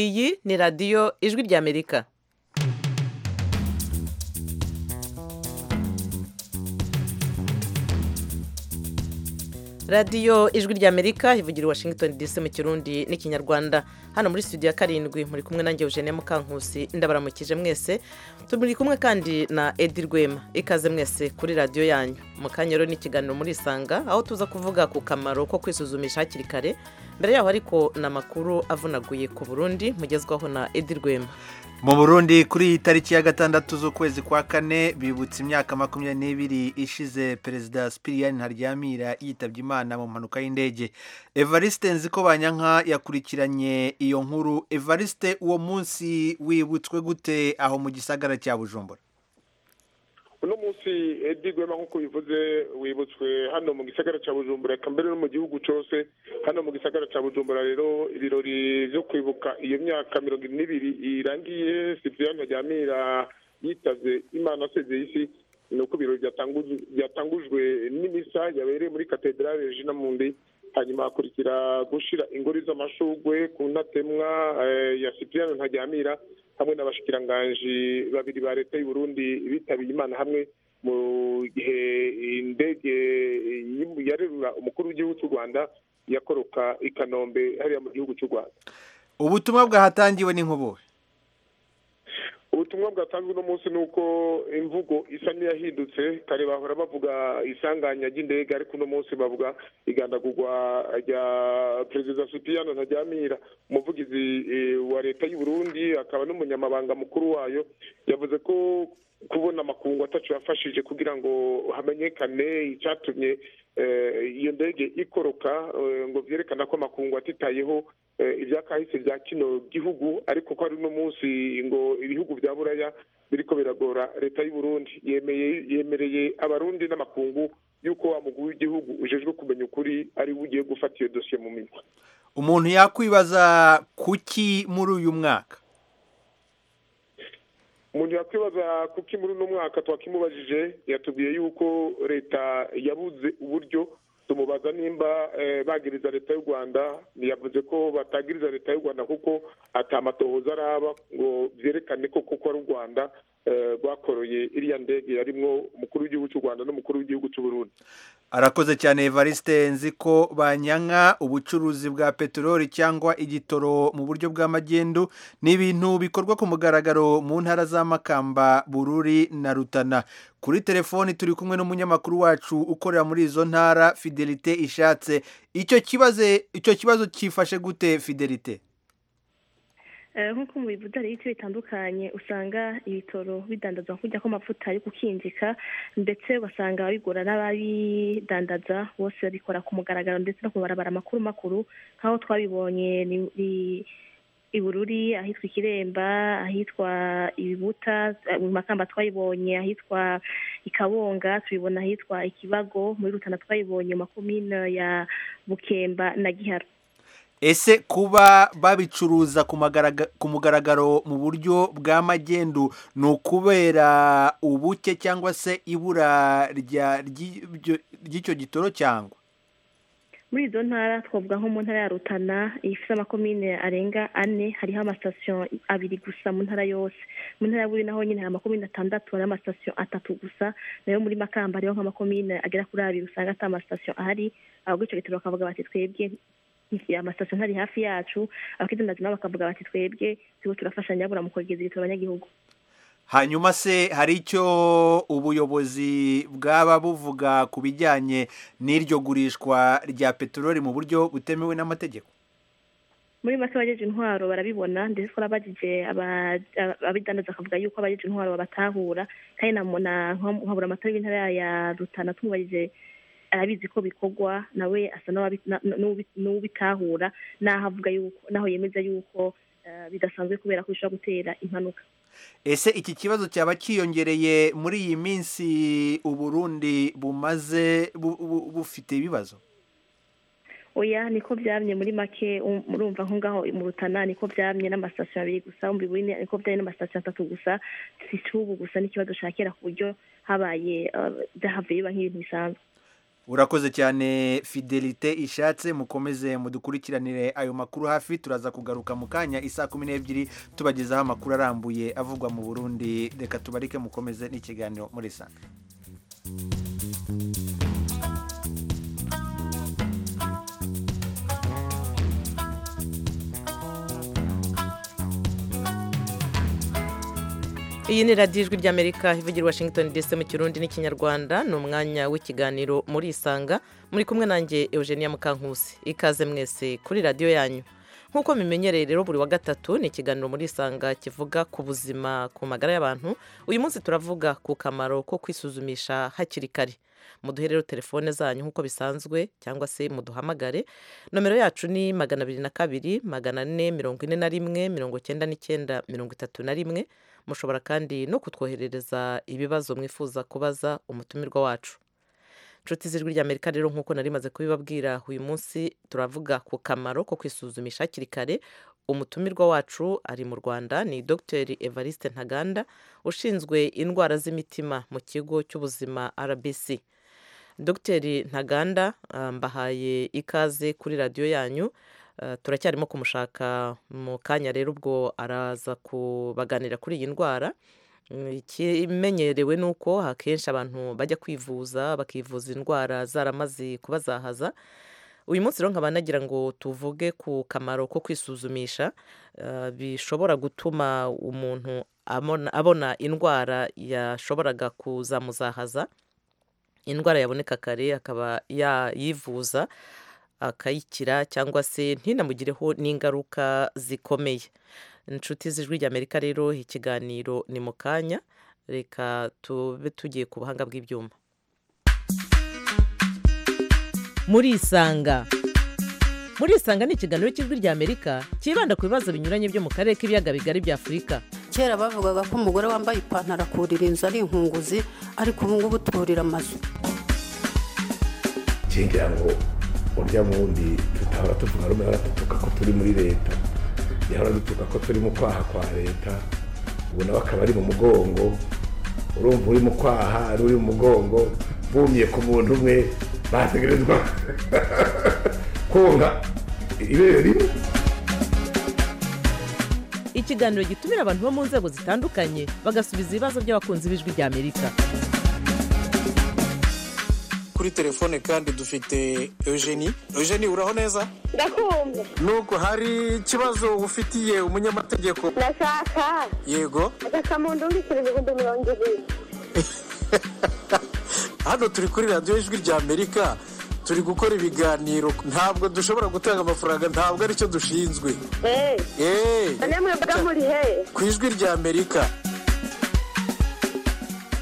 iyi ni radiyo ijwi ry'amerika radiyo ijwi ry'amerika ivugira i washington dc mu kirundi n'ikinyarwanda hano muri studio ya karindwi muri kumwe nanjye eugene mukankusi ndabaramukije mwese turi kumwe kandi na edi rwema ikaze mwese kuri radiyo yanyu mu kanya rero n'ikiganiro muri isanga aho tuza kuvuga ku kamaro ko kwisuzumisha hakiri kare mbere yaho ariko ni amakuru avunaguye ku burundi mugezwaho na edi rwema mu burundi kuri iyi tariki ya gatandatu z'ukwezi kwa kane bibutse imyaka makumyabiri n'ibiri ishize perezida sipiriyani ntaryamira yitabye imana mu mpanuka y'indege evariste nziko banyanka yakurikiranye iyo nkuru evariste uwo munsi wibutswe gute aho mu gisagara cya bujumbura uno munsi edi rwema nk'uko bivuze wibutswe hano mu gisagara cya bujumbura reka mbere no mu gihugu cyose hano mu gisagara cya bujumbura rero ibirori byo kwibuka iyo myaka mirongo ine n'ibiri irangiye sipiriyani bajyamira yitabye imana asezeye isi ni uko ibirori byatangujwe n'imisa yabereye muri katedrale regina mundi hanyuma hakurikira gushyira ingori z'amashugwe ku ntatemwa ya sipiriyani ntajyamira hamwe n'abashikiranganji babiri ba leta y'u Burundi bitabiye imana hamwe mu gihe indege yarerura umukuru w'igihugu cy'u rwanda yakoroka i kanombe hariya mu gihugu cy'u rwanda ubutumwa bwahatangiwe ni nk'ubuhe ubutumwa bwatanzwe uno munsi ni uko imvugo isa n'iyahindutse kare bahora bavuga isanganya ry'indege ariko uno munsi bavuga igandagurwa rya perezida sipiyano ntajyamira umuvugizi wa leta y'u Burundi akaba n'umunyamabanga mukuru wayo yavuze ko kubona amakungu atacu yafashije kugira ngo hamenyekane icyatumye iyo ndege ikoroka ngo byerekana ko amakungu atitayeho ibyakahise bya kino gihugu ariko ko ari uno munsi ngo ibihugu bya buraya biriko biragora leta y'u Burundi yemereye abarundi n'amakungu y'uko wa muguru w'igihugu ujejwe kumenya ukuri ari we ugiye gufata iyo dosiye mu minwe umuntu yakwibaza kuki muri uyu mwaka umuntu yakwibaza kuki muri uno mwaka twakimubajije yatubwiye yuko leta yabuze uburyo tumubaza nimba bagiriza leta y'u rwanda yavuze ko batagiriza leta y'u rwanda kuko atamatohoza araba ngo byerekane ko kuko ari u rwanda rwakoroye iriya ndege yarimwo umukuru w'igihugu cy'u rwanda n'umukuru w'igihugu cy'u Burundi arakoze cyane evariste nzi ko banyanka ubucuruzi bwa peteroli cyangwa igitoro mu buryo bw'amagendu ni ibintu bikorwa ku mugaragaro mu ntara za makamba bururi na rutana kuri telefoni turi kumwe n'umunyamakuru wacu ukorera muri izo ntara fidelite ishatse icyo kibazo cyifashe gute fidelite nk'uko mu bivuga hari ibiti bitandukanye usanga ibitoro bidandaza nk'ujya ko amavuta yo gukinjika ndetse ugasanga bigura n'ababidandaza bose babikora ku mugaragaro ndetse no kubarabara makuru makuru nk'aho twabibonye ibururi ahitwa ikiremba ahitwa ibibuta mu makamba twayibonye ahitwa ikabonga tubibona ahitwa ikibago muri rutana twayibonye mu makomine ya bukemba na giharo ese kuba babicuruza ku mugaragaro mu buryo bwa magendu ni ukubera ubuke cyangwa se ibura ry'icyo gitoro cyangwa muri izo ntara twavuga nko mu ntara ya rutana ifite amakomine arenga ane hariho amasitasiyo abiri gusa mu ntara yose mu ntara ya buri naho nyine hari amakomine atandatu hari amasitasiyo atatu gusa nayo muri makamba hariho nk'amakomine agera kuri abiri usanga atari amasitasiyo ahari ahubwo icyo gitoro bakavuga bati twebwe amasitasiyo ntari hafi yacu abakidandaza nabo bakavuga bati twebwe turiho turafashanya mu kwegereza ibitaro abanyagihugu hanyuma se hari icyo ubuyobozi bwaba buvuga ku bijyanye n'iryo gurishwa rya peteroli mu buryo butemewe n'amategeko muri make abagejeje intwaro barabibona ndetse twarabagije abidandaza akavuga yuko abagejeje intwaro babatahura kandi nkabura amatara y'intara ya rutana tumubagije arabizi ko bikorwa nawe asa n'uwubitahura n'aho avuga yuko n'aho yemeza yuko bidasanzwe kubera ko bishobora gutera impanuka ese iki kibazo cyaba cyiyongereye muri iyi minsi uburundi bumaze bufite ibibazo oya niko byamye muri make murumva aho ngaho mu rutana niko byamye n'amasitasiyo abiri gusa mu bibiri niko byamye n'amasitasiyo atatu gusa si cy'ubu gusa n'ikibazo cya kera ku buryo habaye byahavuye biba nk'ibintu bisanzwe urakoze cyane fidelite ishatse mukomeze mudukurikiranire ayo makuru hafi turaza kugaruka mu kanya isaa kumi n'ebyiri tubagezaho amakuru arambuye avugwa mu burundi reka tubarike mukomeze n'ikiganiro muri sanga iyi ni radiyo ijwi ry'amerika ivugira i washington dc mu kirundi n'ikinyarwanda ni umwanya w'ikiganiro muri isanga muri kumwe nanjye eugenia mukankusi ikaze mwese kuri radiyo yanyu nk'uko mumenyereye rero buri wa gatatu ni ikiganiro muri isanga kivuga ku buzima ku magara y'abantu uyu munsi turavuga ku kamaro ko kwisuzumisha hakiri kare muduhe rero telefone zanyu nk'uko bisanzwe cyangwa se muduhamagare nomero yacu ni magana abiri na kabiri magana ane mirongo ine na rimwe mirongo icyenda n'icyenda mirongo itatu na rimwe mushobora kandi no kutwoherereza ibibazo mwifuza kubaza umutumirwa wacu inshuti z'ijwi ry'amerika rero nk'uko nari maze kubibabwira uyu munsi turavuga ku kamaro ko kwisuzumisha hakiri kare umutumirwa wacu ari mu rwanda ni dr evariste ntaganda ushinzwe indwara z'imitima mu kigo cy'ubuzima rbc dogiteri ntaganda mbahaye ikaze kuri radiyo yanyu turacyarimo kumushaka mu kanya rero ubwo araza kubaganira kuri iyi ndwara ikimenyerewe ni uko akenshi abantu bajya kwivuza bakivuza indwara zaramaze kubazahaza uyu munsi rero nkaba nagira ngo tuvuge ku kamaro ko kwisuzumisha bishobora gutuma umuntu abona indwara yashoboraga kuzamuzahaza indwara yaboneka kare akaba yayivuza akayikira cyangwa se ntinamugireho n'ingaruka zikomeye inshuti z'ijwi ry'amerika rero ikiganiro ni mu kanya reka tube tugiye ku buhanga bw'ibyuma muri isanga muri isanga ni ikiganiro cy'ijwi ry'amerika cyibanda ku bibazo binyuranye byo mu karere k'ibiyaga bigari bya afurika kera bavugaga ko umugore wambaye ipantaro akurira inzu ari inkunguzi ariko ubu ngubu turira amazu ngira ngo urya wundi tutahora tuvuga rumwe dutuka ko turi muri leta yahora dutuka ko turi mu kwaha kwa leta ubu nawe akaba ari mu mugongo urumva uri mu kwaha uri mu mugongo bumye ku muntu umwe bategerezwa konga ibere rimwe ikiganiro gitumira abantu bo mu nzego zitandukanye bagasubiza ibibazo by'abakunzi b'ijwi ry'amerika kuri telefone kandi dufite eugenie eugenie uraho neza ndakumva nubwo hari ikibazo ufitiye umunyamategeko ndashaka yego agakamunda undikira ibihumbi mirongo ibiri hano turi kuri radiyo ijwi ry'amerika turi gukora ibiganiro ntabwo dushobora gutanga amafaranga ntabwo aricyo dushinzwe eee eee none mwebwe muri hehe ku ijwi ry'amerika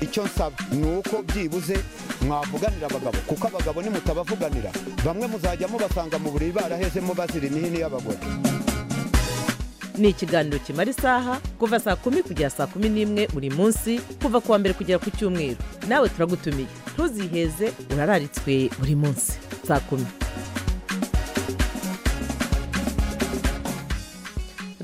icyo nsaba ni uko byibuze mwavuganira abagabo kuko abagabo nimutabavuganira bamwe muzajya mubasanga mu buriri barahezemo bazira imihini y'abagore ni ikiganiro kimara isaha kuva saa kumi kugera saa kumi n'imwe buri munsi kuva ku wa mbere kugera ku cyumweru nawe turagutumiye ntuziheze urararitswe buri munsi saa kumi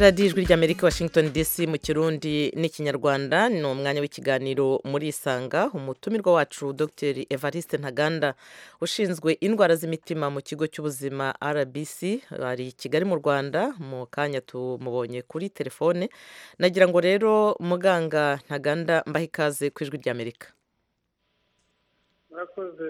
radiyo ijwi ry'amerika washington dc mu kirundi n'ikinyarwanda ni umwanya w'ikiganiro muri isanga umutumirwa wacu dr evariste ntaganda ushinzwe indwara z'imitima mu kigo cy'ubuzima rbc ari i kigali mu rwanda mu kanya tumubonye kuri telefone nagira ngo rero muganga ntaganda mbahe ikaze ku ijwi ry'amerika murakoze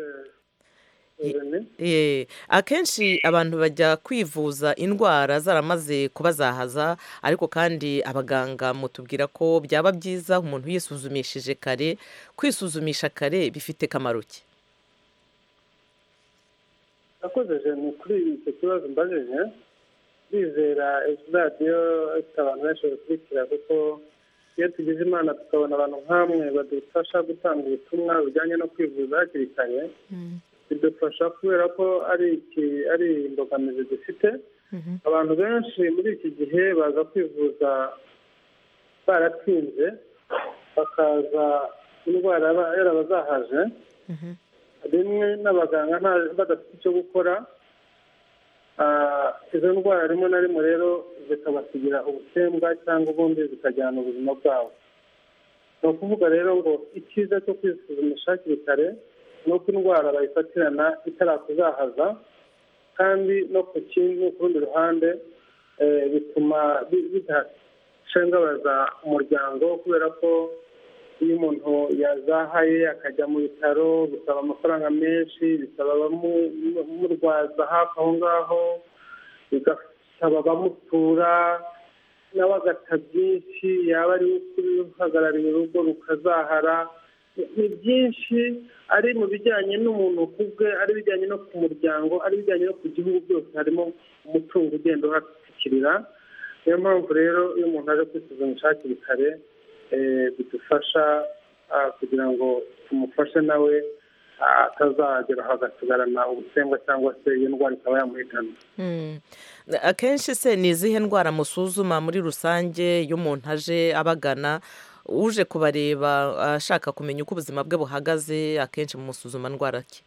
Eh, akenshi abantu bajya kwivuza indwara zaramaze kubazahaza ariko kandi abaganga mutubwira ko byaba byiza umuntu yisuzumishije kare kwisuzumisha kare bifite kamaro ki murakoze jene kuri icyo kibazo mbajije bizera ejo radiyo ifite abantu benshi bakurikira kuko iyo tugize imana tukabona abantu nk'amwe badufasha gutanga ubutumwa bujyanye no kwivuza hakiri kare bidufasha kubera ko ari iki ari imbogamizi dufite abantu benshi muri iki gihe baza kwivuza baratinze bakaza indwara yaba- yarabazahaje rimwe n'abaganga nta- badafite icyo gukora Ah, izo ndwara rimwe na rimwe rero zikabasigira ubusembwa cyangwa ubundi zikajyana ubuzima bwabo ni ukuvuga rero ngo icyiza cyo kwisuzumisha hakiri kare ni uko indwara bayifatirana itarakuzahaza kandi no ku kindi ku rundi ruhande eh, bituma bi- bidashengabaza umuryango kubera ko iyo umuntu yazahaye akajya mu bitaro bisaba amafaranga menshi bisaba abamurwaza hafi aho ngaho bigasaba abamutura nawe agata byinshi yaba ari ukuri uhagarariye urugo rukazahara ni byinshi ari mu bijyanye n'umuntu ku bwe ari ibijyanye no ku muryango ari ibijyanye no ku gihugu byose harimo umutungo ugenda uhatwikirira niyo mpamvu rero iyo umuntu aje kwisuzumisha hakiri kare eh, bidufasha ah, kugira ngo tumufashe nawe ah, atazagera hagasigarana ubusembwa cyangwa se iyo ndwara ikaba yamuhitana Mm. akenshi se ni izihe ndwara musuzuma muri rusange iyo umuntu aje abagana uje kubareba ashaka kumenya uko ubuzima bwe buhagaze akenshi musuzuma ndwara ki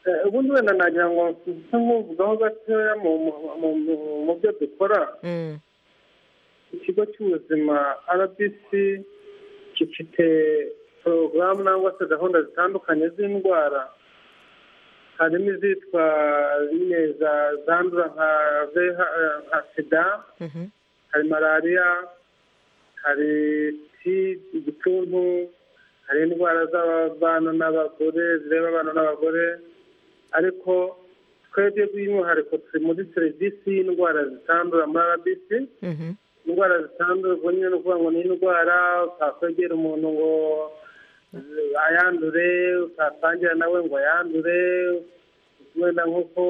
Eh, ubundi wenda nagira ngo nse nkuvugaho gatoya mu- mu- mu- mu- mu byo dukora Mm. ikigo cy'ubuzima rbc gifite porogaramu cyangwa se gahunda zitandukanye z'indwara harimo izitwa nyine za- zandura nka VH nka sida Mhm. hari malariya hari ti igituntu hari indwara z'abana n'abagore zireba abana n'abagore ariko twebwe by'umwihariko turi muri serivisi y'indwara zitandura muri rbc Mhm. indwara zitandura ubwo nyine ni ukuvuga ngo ni indwara utakwegera umuntu ngo ayandure utatangira nawe ngo ayandure wenda nk'uko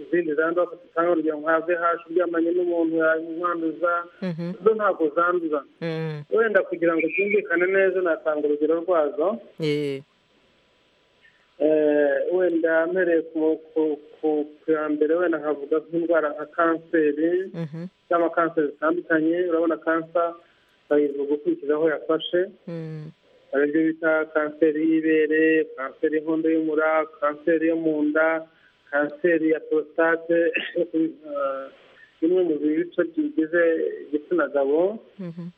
izindi zandura dutanga urugero nka vh uryamanye n'umuntu yamwanduza Mhm. zo ntabwo zanduza Mm. wenda kugira ngo byumvikane neza natanga urugero rwazo Eh. Eh, wenda mpereye ku- ku- ku ku ya mbere wenda nkavuga nk'indwara nka kanseri Mhm. cyangwa kanseri zitandukanye urabona kansa bayivuga ukurikije aho yafashe Mm. hari ibyo bita kanseri y'ibere kanseri y'inkondo y'umura kanseri yo mu nda kanseri ya porositate eh, bimwe mu bice bigize igitsina gabo Mhm.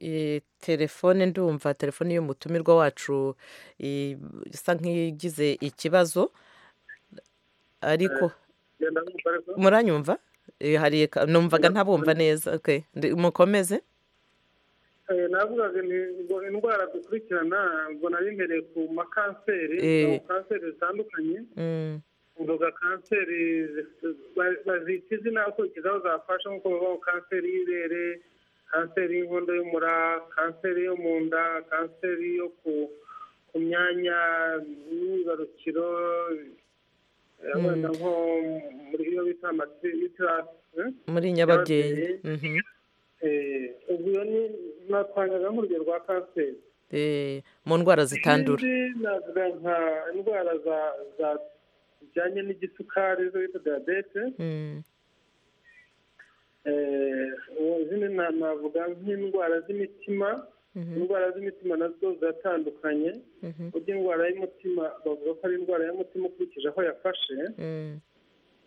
Eh, telefone ndumva telefone y'umutumirwa wacu eh, isa nk'igize ikibazo ariko genda numva ariko muranyumva Eh, hari ka- numvaga ntabumva neza okay ndi- mukomeze Eh, navugaga ni ngo indwara dukurikirana ngo nari mpereye ku makanseri Eh. ku kanseri zitandukanye Mm. uvuga kanseri zi- ba- bazita izina ukurikiza aho zafasha nk'uko bavuga ngo kanseri y'ibere kanseri y'inkondo y'umura kanseri yo mu nda kanseri yo ku ku myanya y'imyibarukiro eh, Mm. wenda nko muri iyo bita amatirasi muri nyababyeyi Mhm. ubwo iyo ni natangaga nk'urugero rwa kanseri Eh, mu ndwara zitandura Izindi navuga nka indwara za za zijyanye n'igisukari zo bita diyabete Mm. Eh, izindi na- navuga nk'indwara z'imitima Mhm. indwara z'imitima nazo ziratandukanye Mhm. burya indwara y'umutima bavuga ko ari indwara y'umutima ukurikije aho yafashe Mm.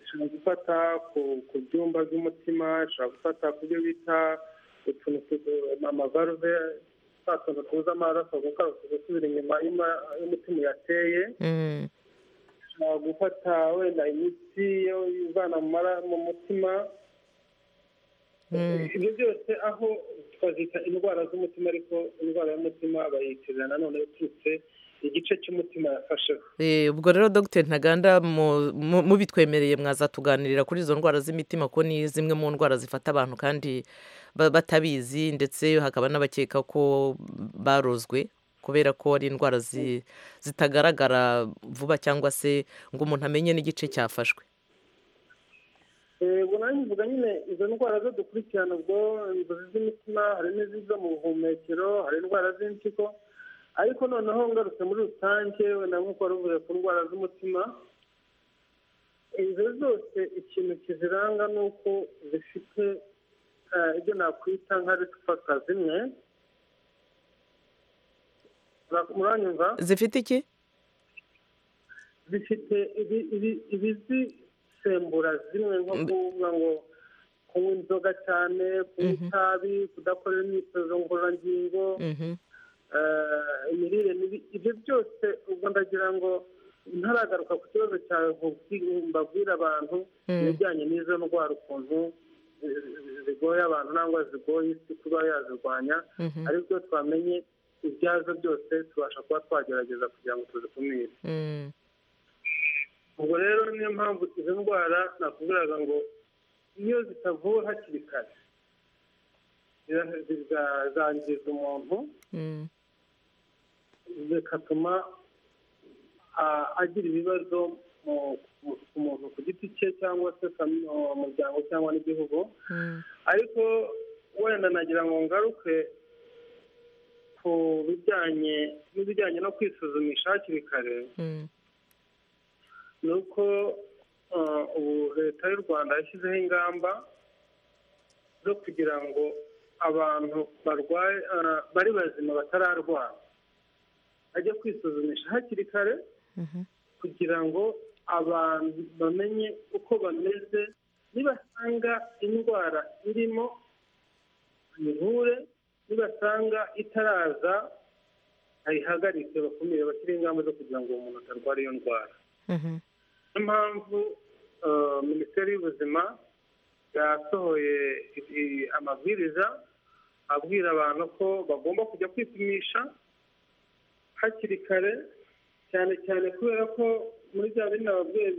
ishobora gufata ku ku byumba by'umutima ishobora gufata ku byo bita utuntu tu- amavaruve twa tuntu tuza amaraso gukaruka gusubira inyuma y'ima- y'umutima yateye Mm. ishobora gufata wenda imiti yo ivana mu mara- mu mutima Mm. ibyo byose aho twazita indwara z'umutima ariko indwara y'umutima bayitiriza nanone yaturutse igice cy'umutima yafasheho Eh, ubwo rero dogiteri ntaganda mu- mu- mubitwemereye mwaza tuganirira kuri izo ndwara z'imitima ko ni zimwe mu ndwara zifata abantu kandi ba- batabizi ndetse hakaba n'abakeka ko barozwe kubera ko ari indwara zi- zitagaragara vuba cyangwa se ngo umuntu amenye n'igice cyafashwe ubwo nanjye mvuga nyine izo ndwara zo dukurikirana ubwo inzozi z'imitima hari n'iziza mu buhumekero hari indwara z'impyiko ariko noneho ngarutse muri rusange wenda nk'uko wari uvuze ku ndwara z'umutima izo zose ikintu kiziranga ni uko zifite eh, ibyo nakwita nka risifaka zimwe Mura- muranyumva zifite iki zifite ibi- ibi- ibizisembura zimwe nko kuvuga ngo kunywa inzoga cyane kunywa itabi kudakorera imyitozo ngororangingo Mhm. imirire mibi ibyo byose ubwo ndagira ngo ntaragaruka ku kibazo cyawe mbabwira abantu ibijyanye n'izo ndwara ukuntu zigoye abantu nangwa zigoye isi kuba yazirwanya Mhm. aribyo twamenye ibyazo byose tubasha kuba twagerageza kugira ngo tuzikumire Mm. ubwo rero niyo mpamvu izo ndwara nakubwiraga ngo iyo zitavuwe hakiri kare zira- ziza- zangiza umuntu Mm. bigatuma a- agira ibibazo mu- mu- ku muntu ku giti cye cyangwa se fami- mu muryango cyangwa n'igihugu Mm. ariko wenda nagira ngo ngaruke ku bijyanye n'ibijyanye no kwisuzumisha hakiri kare Mm. ni uko uh, ubu leta y'u rwanda yashyizeho ingamba zo kugira ngo abantu barwaye uh, bari bazima batararwara bajye kwisuzumisha hakiri kare Mhm. kugira ngo abantu bamenye uko bameze nibasanga indwara irimo bayivure nibasanga itaraza bayihagarike bakumire bashyire ingamba zo kugira ngo uwo muntu atarwara iyo ndwara Mhm. niyo mpamvu eh, minisiteri y'ubuzima yasohoye i- amabwiriza abwira abantu ko bagomba kujya kwipimisha hakiri kare cyane cyane kubera ko muri bya bindi ababyeyi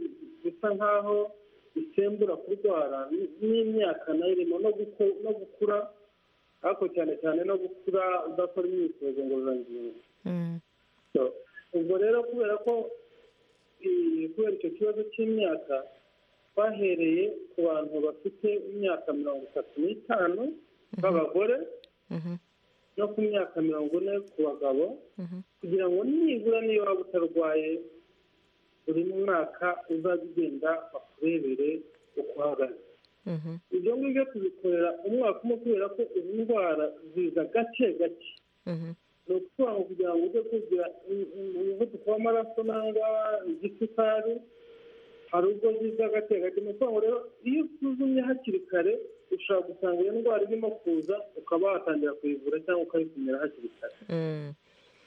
bisa nk'aho bisembura kurwara n- n'imyaka nayo irimo no guku- no gukura ariko cyane cyane no gukura udakora imyitozo ngororangingo Mm. So, ubwo rero kubera ko eh, kubera icyo kibazo cy'imyaka bahereye ku bantu bafite imyaka mirongo itatu n'itanu b'abagore Mhm. no ku myaka mirongo ine ku bagabo Mhm. kugira ngo nibura niyo waba utarwaye buri mwaka uzajya ugenda bakurebere uko uhagaze Mhm. ibyo ngibyo tubikorera umwaka umwe kubera ko izi ndwara ziza gake gake Mhm. ni ukuvuga ngo kugira ngo ujye kugira im- im- umuvuduko w'amaraso cyangwa igisukari hari ubwo ziza gake gake ni ukuvuga ngo rero iyo usuzumye hakiri kare ushobora gusanga iyo ndwara irimo kuza ukaba watangira kuyivura cyangwa ukayikumira hakiri kare Mm.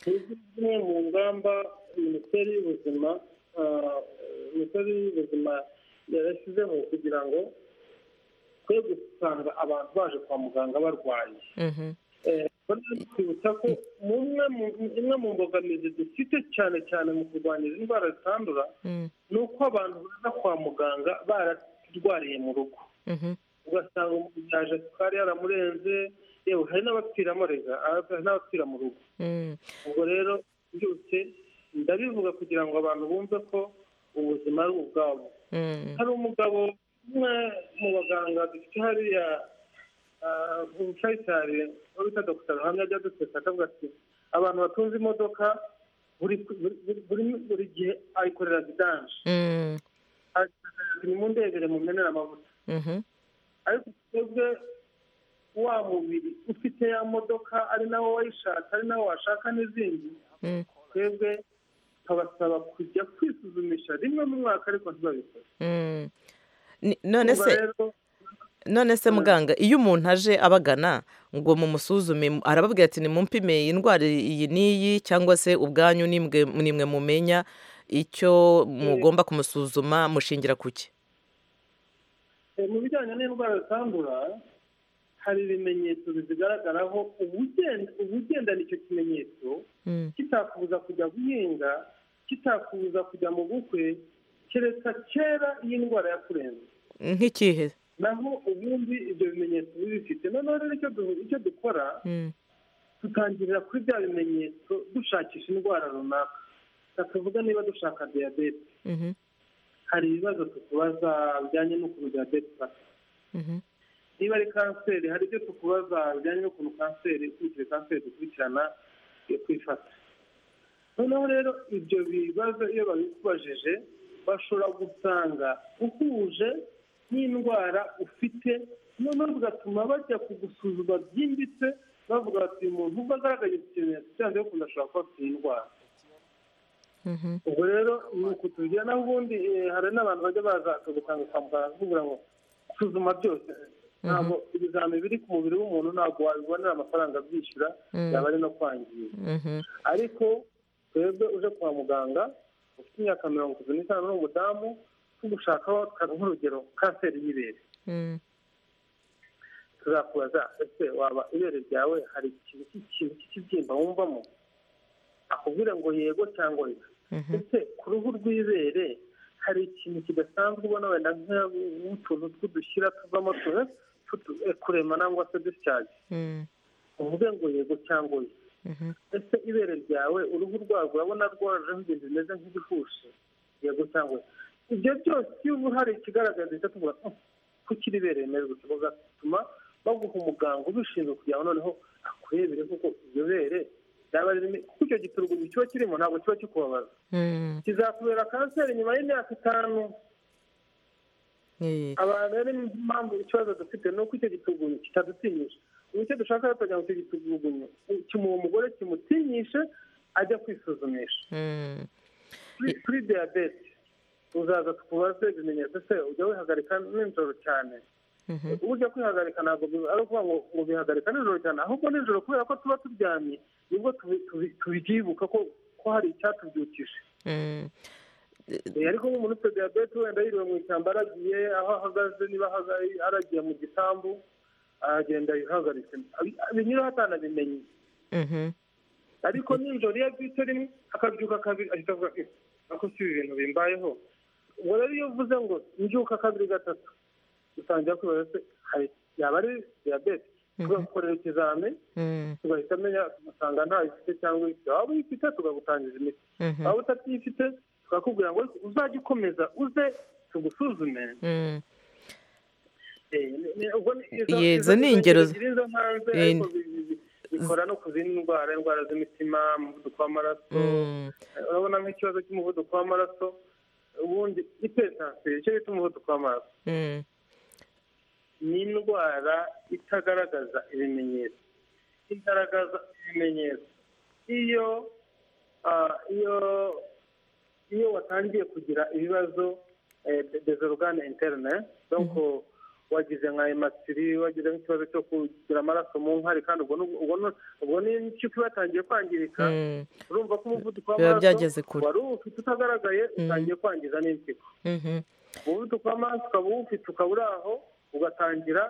izi zimwe mu ngamba minisiteri y'ubuzima ah, minisiteri y'ubuzima yarashyizeho kugira ngo twe gusanga abantu baje kwa muganga barwaye Mhm. Eh, bari kwibutsa ko mumwe mu- imwe mu mbogamizi dufite cyane cyane mu kurwanya izi ndwara zitandura Mm. ni uko abantu baza kwa muganga bararwariye mu rugo Mhm. ugasanga umuntu yaje sukari yaramurenze yewe hari n'abapfiramo rega hari n'abapfira mu rugo Mm. ubwo rero byose ndabivuga kugira ngo abantu bumve ko ubuzima ari ubwabo Mm. hari umugabo umwe mu baganga dufite hariya ah, mu bushayitari uwo bita dr ruhamya ajya aduteka akavuga ati abantu batunze imodoka buri buri- buri- buri gihe ayikorera vidanje Mm. nimundebere mumenere amavuta Mhm. ariko twebwe wa mubiri ufite ya modoka ari nawo wayishaka ari nawo washaka n'izindi Mm. twebwe tukabasaba kujya kwisuzumisha rimwe mu mwaka ariko ntibabikore Mm. Ni- none Ubwo se rero, none se muganga iyo umuntu aje abagana ngo mumusuzume arababwira ati nimumpime iyi ndwara iyi n'iyi cyangwa se ubwanyu nimwe nimwe mumenya icyo mugomba kumusuzuma mushingira ku ki Eh, mu bijyanye n'indwara zitandura hari ibimenyetso bizigaragaraho ubugenda- ubugendana icyo kimenyetso Mm. kitakubuza kujya guhinga kitakubuza kujya mu bukwe kereka kera iyi ndwara yakurenze nk'ikihe naho ubundi ibyo bimenyetso biba bifite noneho rero icyo du- icyo dukora Mm. dutangirira kuri bya bimenyetso dushakisha indwara runaka tukavuga niba dushaka diyabete Mhm. hari ibibazo tukubaza bijyanye n'ukuntu diyabete ifata Mhm. niba ari kanseri hari ibyo tukubaza bijyanye n'ukuntu kanseri ukurikije kanseri dukurikirana yo kwifata noneho rero ibyo bibazo iyo babikubajije bashobora gusanga uhuje n'indwara ufite noneho bigatuma bajya kugusuzuma byimbitse bavuga bati uyu muntu ubwo agaragaje ikimenyetso cyanze yo kunda ashobora kuba afite iyi ndwara Mhm. ubwo rero ni ukutubwira naho ubundi eh, hari n'abantu bajya baza akagusanga kwa muganga akakubwira ngo suzuma byose ntabwo ibizami biri ku mubiri w'umuntu ntabwo wabibonera amafaranga byishyura Mhm. byaba ari no kwangiza Mhm. ariko twebwe uje kwa muganga ufite imyaka mirongo itatu n'itanu n'umudamu tugushakaho nk'urugero kanseri y'ibere Mm. tuzakubaza ese waba ibere ryawe hari ikintu cy'ikintu cy'ikibyimba wumvamo akubwira ngo yego cyangwa oya ese ku ruhu rw'ibere hari ikintu kidasanzwe ubona wenda nk'utuntu tw'udushyira tuvamo tu- tutu- eh, kurema nangwa se dusyaje Mm. uvuge ngo yego cyangwa oya Mhm. ese ibere ryawe uruhu rwarwo urabona rwajeho ibintu bimeze nk'ibihushi yego cyangwa oya ibyo byose iyo ubu hari ikigaragaza icyo tuvuga "Oh, kuki ribereye neza bigatuma baguha umuganga ubishinzwe kugira ngo noneho akurebere kuko iryo bere ryaba ririmo kuko icyo giturugumu kiba kirimo ntabwo kiba kikubabaza Mm. kizakubera kanseri nyuma y'imyaka itanu Eh. abantu rero ni impamvu ikibazo dufite ni uko icyo gitugunyu kitadutinyisha ubu icyo dushaka rero kugira ngo icyo gitugunyu kimuha umugore kimutinyishe ajya kwisuzumisha Mm. Kuri- kuri diyabete uzaza tukubaze ibimenyetso se ujya wihagarika nijoro cyane Mhm. ujya kwihagarika ntabwo bi- ari ukuvuga ngo ngo bihagarika nijoro cyane ahubwo nijoro kubera ko tuba turyamye nibwo tubi- tubi- tubyibuka ko ko hari icyatubyukije Mm. Eh, ariko nk'umuntu ufite diyabete wenda yiriwe mu ishyamba aragiye aho ahagaze niba ahagaze- aragiye mu gisambu aragenda yihagaritse Abi- binyura hatanabimenye Mhm. ariko nijoro iyo abyutse rimwe akabyuka kabiri ahita avuga "Eh, ako si ibi bintu bimbayeho ubwo rero iyo uvuze ngo mbyuka kabiri gatatu utangira kwibaza se hari yaba ari diyabete tugakorera ikizami Mm. tugahita amenya tugasanga ntayo ifite cyangwa ifite waba uyifite tukagutangiza imiti Mhm. waba utabyifite tukakubwira ngo uzajye ukomeza uze tugusuzume Mm. Eh, ni- ubwo ni- izo- Ye, izo izo- ni izo ingero ngero ziri izo hanze Eh, ariko bi- bi- bi- bikora no ku zindi ndwara indwara z'imitima umuvuduko w'amaraso Mm. urabona nk'ikibazo cy'umuvuduko w'amaraso ubundi ipetansiyo icyo bita umuvuduko w'amaraso Mm. ni indwara itagaragaza ibimenyetso igaragaza ibimenyetso iyo ah, iyo iyo watangiye kugira ibibazo dezorogane interne donc wagize nka ematiri wagize nk'ikibazo cyo kugira amaraso mu nkari kandi ubwo ni- ubwo ni- ubwo n'impyiko iba yatangiye kwangirika Mm. urumva ko umuvuduko Biba byageze kure. wari uwufite utagaragaye utangiye kwangiza n'impyiko Mhm. umuvuduko w'amaraso ukaba uwufite ukaba uri aho ugatangira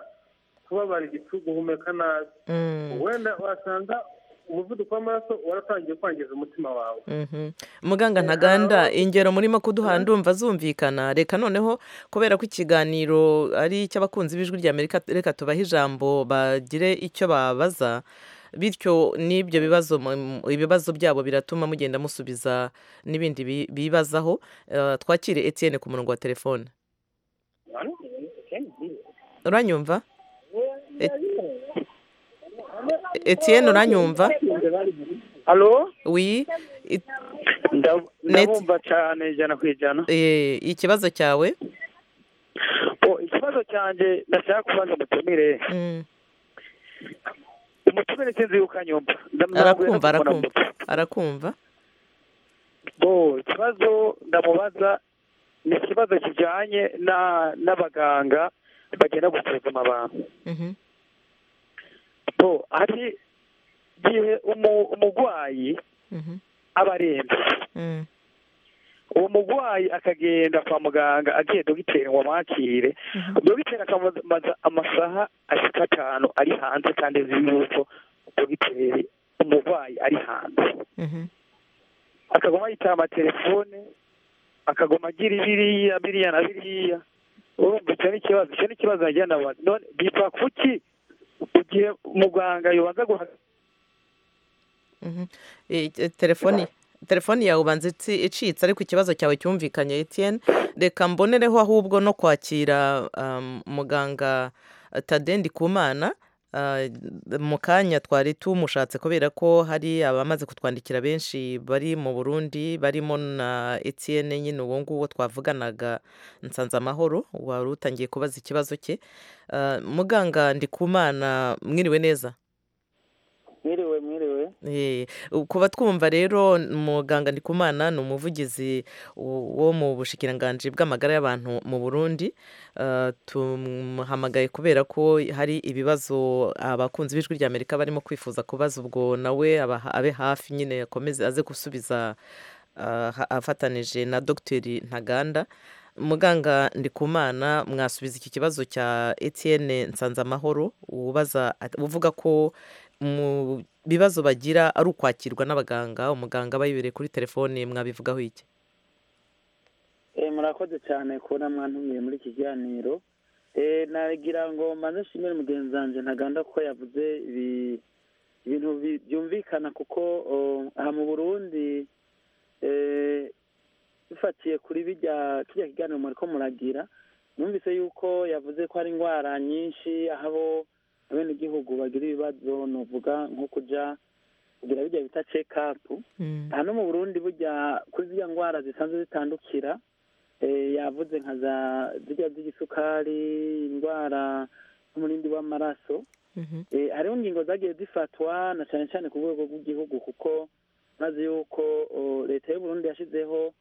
kubabara igifu guhumeka nabi Mm. wenda wasanga umuvuduko w'amaraso waratangiye kwangiza umutima wawe Mhm. muganga ntaganda ingero murimo kuduha ndumva zumvikana reka noneho kubera ko ikiganiro ari icy'abakunzi b'ijwi ry'amerika reka tubahe ijambo bagire icyo babaza bityo n'ibyo bibazo mu- ibibazo byabo biratuma mugenda musubiza n'ibindi bi- bibazaho Eh, twakire etienne ku murongo wa telefone uranyumva etienne uranyumva halo wi Ndab- Net- ndabumva cyane ijana ku ijana eh, ikibazo cyawe Oh, ikibazo cyanjye ndashaka kubanza umutumire Mm. umutumire sinzi yuko anyumva Ndamwambuye no arakumva kumubona mu- arakumva arakumva Bo, ikibazo ndamubaza ni ikibazo kijyanye na- n'abaganga bagenda gusuzuma abantu Mhm. bo hari igihe umu- umurwayi Mhm. aba arembye Mm. uwo murwayi akagenda kwa muganga agiye dogiteri ngo amwakire dogiteri akamubaza amasaha ashika atanu ari hanze kandi azi yuko dogiteri umurwayi ari hanze akaguma yitaba amatelefone akaguma agira biriya biriya na biriya urumva icyo ni ikibazo icyo ni ikibazo nagira ndabaza none bipfa kuki igihe muganga yobanza guha Mhm. Eh, eh, telefoni telefoni yawe ubanza itsi- icitse ariko ikibazo cyawe cyumvikanye etienne reka mbonereho ahubwo no kwakira um, muganga eh, tade ndikumana Ah, mu kanya twari tumushatse kubera ko hari abamaze kutwandikira benshi bari mu burundi barimo na etienne nyine uwo nguwo twavuganaga nsanze amahoro wari utangiye kubaza ikibazo cye Ah, muganga ndikumana mwiriwe neza mwiriwe mwiriwe Eh, kuba twumva rero muganga ndikumana ni umuvugizi wo mu bushikiranganji bw'amagara y'abantu mu burundi Eh, tumuhamagaye kubera ko hari ibibazo abakunzi b'ijwi rya amerika barimo kwifuza kubaza ubwo nawe aba- abe hafi nyine akomeze aze gusubiza eh, ha- afatanije na dogiteri ntaganda muganga ndikumana mwasubiza iki kibazo cya etienne nsanzamahoro ubaza at- uvuga ko mu bibazo bagira ari ukwakirwa n'abaganga umuganga aba yibereye kuri telefone mwabivugaho iki Eh, murakoze cyane kubona mwantumiye muri iki kiganiro Eh, nagira ngo manze nshimire mugenzi wanjye ntaganda ko yavuze ibi- ibintu bi- byumvikana kuko oh, aha mu burundi eh, bifatiye kuri bijya kijya kiganiro muriko muragira numvise yuko yavuze ko hari indwara nyinshi aho abo abenegihugu bagira ibibazo nuvuga nko kuja kugira bijya bita check up hano mu burundi burya kuri ziriya ndwara zisanzwe zitandukira eh, yavuze nka za zirya z'igisukari indwara n'umurindi w'amaraso Eh, hariho ingingo zagiye zifatwa na cyane cyane ku rwego rw'igihugu kuko maze yuko o, leta y'u burundi yashyizeho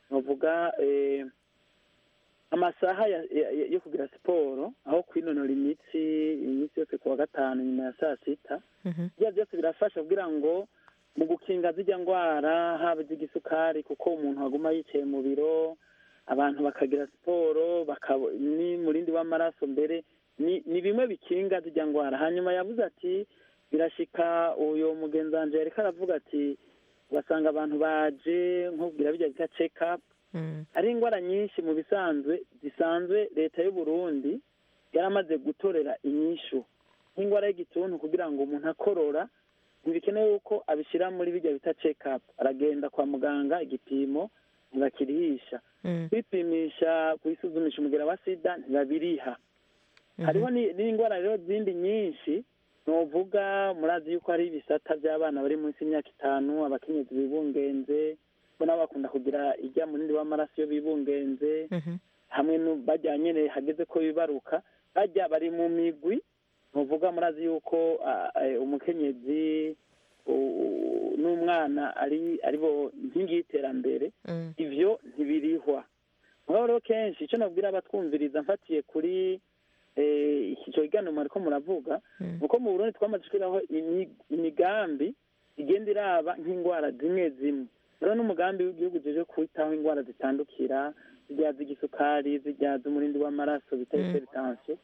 bavuga eh, amasaha ya- ya- ya- yo kugira siporo aho kwinonora imitsi iminsi yose ku wa gatanu nyuma ya saa sita bya byose birafasha kugira ngo mu gukinga zijya ndwara haba iz'igisukari kuko umuntu aguma yicaye mu biro abantu bakagira siporo bakabo- n'umurindi w'amaraso mbere ni ni bimwe bikinga zijya ndwara hanyuma yavuze ati birashika uyu mugenzi wanje yariko aravuga ati ugasanga abantu baje nkubwira bijya bita check up hari indwara nyinshi mu bisanzwe zisanzwe leta y'u Burundi yaramaze gutorera inyishu nk'indwara y'igituntu kugira ngo umuntu akorora ntibikenewe yuko abishyira muri bijya bita check up aragenda kwa muganga igipimo ntibakirihisha kwipimisha kwisuzumisha umugera wa sida ntibabiriha hariho ni- n'indwara rero zindi nyinshi nuvuga murazi yuko hari ibisata by'abana bari munsi y'imyaka itanu abakenyezi bibungenze bo nabo bakunda kugira ijya munini w'amaraso iyo bibungenze hamwe nu- bajya nyine hageze ko bibaruka bajya bari mu migwi nuvuga murazi yuko ah, eh, umukenyezi u- u- n'umwana ari ari bo nkingi y'iterambere ivyo ntibirihwa mugabo rero kenshi icyo nabwira abatwumviriza mfatiye kuri eh, iki cyo kiganiro mwariko muravuga ni uko mu burundi twamaze gushyiraho imi- imigambi igenda iraba nk'indwara zimwe zimwe rero n'umugambi w'igihugu uje kwitaho indwara zitandukira zijya z'igisukari zijya z'umurindi w'amaraso bita hypertension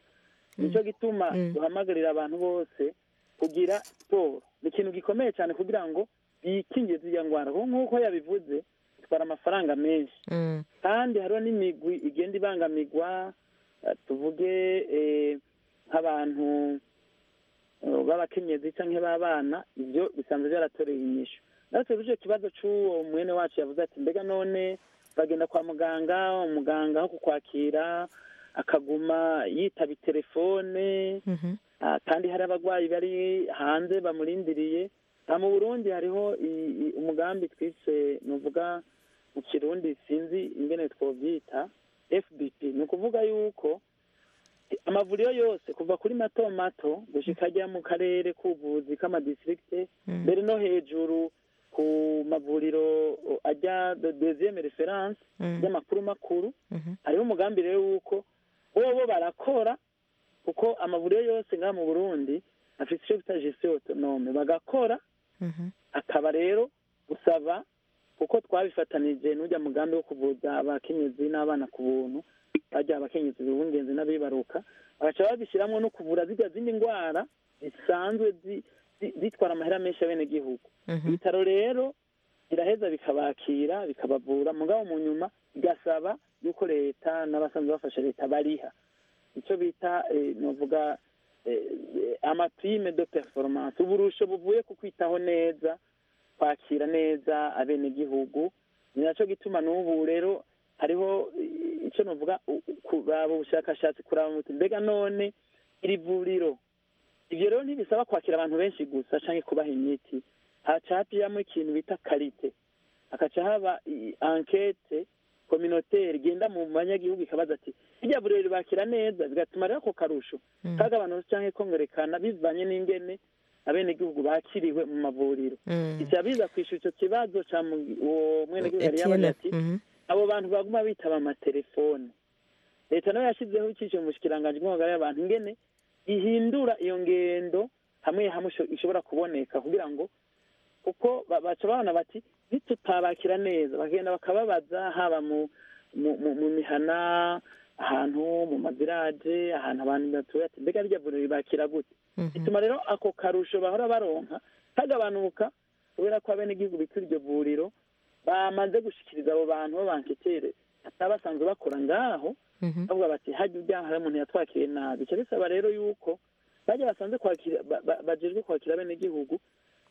nicyo gituma duhamagarira abantu bose kugira siporo ni ikintu gikomeye cyane kugira ngo bikingiye ziriya ndwara kuko nk'uko yabivuze bitwara amafaranga menshi kandi hariho n'imigwi igenda ibangamigwa eh, tuvuge eh, nk'abantu eh, b'abakenyezi cyangwa b'abana ibyo bisanzwe byaratoreye inyishu natwe tuje ikibazo cy'uwo mwene wacu yavuze ati mbega none bagenda kwa muganga umuganga aho kukwakira akaguma yitaba telefone Ah, kandi hari abarwayi bari hanze bamurindiriye aha mu burundi hariho i- i- umugambi twise nuvuga mu kirundi sinzi ingene twobyita fbp ni ukuvuga yuko amavuriro yose kuva kuri mato mato gushika ajya mu karere k'ubuvuzi k'amadistrikte mbere no hejuru ku mavuriro uh, ajya de deuxième reference y'amakuru makuru hariho umugambi rero w'uko bobo barakora kuko amavuriro yose ngaha mu burundi afite icyo bita gestion autonome bagakora akaba rero gusaba kuko twabifatanije n'ujya mugambi wo kuvuza abakenyezi n'abana ku buntu bajya abakenyezi b'ubungenzi n'abibaruka bagaca babishyiramo no kuvura zijya zindi ndwara zisanzwe zi- zi- zitwara amahera menshi y'abenegihugu ibitaro rero biraheza bikabakira bikabavura mugabo mu nyuma bigasaba yuko leta n'abasanzwe bafasha leta bariha icyo bita eh, novuga eh, eh, amaprime de performance uburusho buvuye ku kwitaho neza kwakira neza abenegihugu ni nacyo gituma n'ubu rero hariho eh, icyo novuga u- u- kuraba ubushakashatsi kuraba muti mbega none iri vuriro ibyo rero ntibisaba kwakira abantu benshi gusa cyangwa kubaha imiti haca hapiyamo ikintu bita karite hakaca haba i- ankete kominotere igenda mu banyagihugu ikabaza ati irya vuriro ribakira neza bigatuma rero ako karusho kagabanutse cyangwa kongerekana bivanye n'ingene abenegihugu bakiriwe mu mavuriro Mm. icya biza kwishyura icyo kibazo cya mu- uwo mwenegihugu yari yabaye Etienne, ati mhm. abo bantu baguma bitaba amatelefone leta nayo yashyizeho icyice mu bushikiranganji bw'amagara y'abantu ingene ihindura iyo ngendo hamwe hamwe isho- ishobora kuboneka kugira ngo kuko ba- baca babona bati ntitutabakira neza bagenda bakababaza haba mu mu- mu mu mihana ahantu mu maziraje ahantu abantu batuye ati mbega rya vuriro ribakira gute bituma rero ako karusho bahora baronka kagabanuka kubera ko abenegihugu bitwa iryo vuriro bamaze gushikiriza abo bantu b'abanketere bataba basanzwe bakora ngaho bavuga bati hajya ujyana hari umuntu yatwakiriye nabi icyo bisaba rero yuko bajya basanze kwakira ba- ba- bajejwe kwakira abenegihugu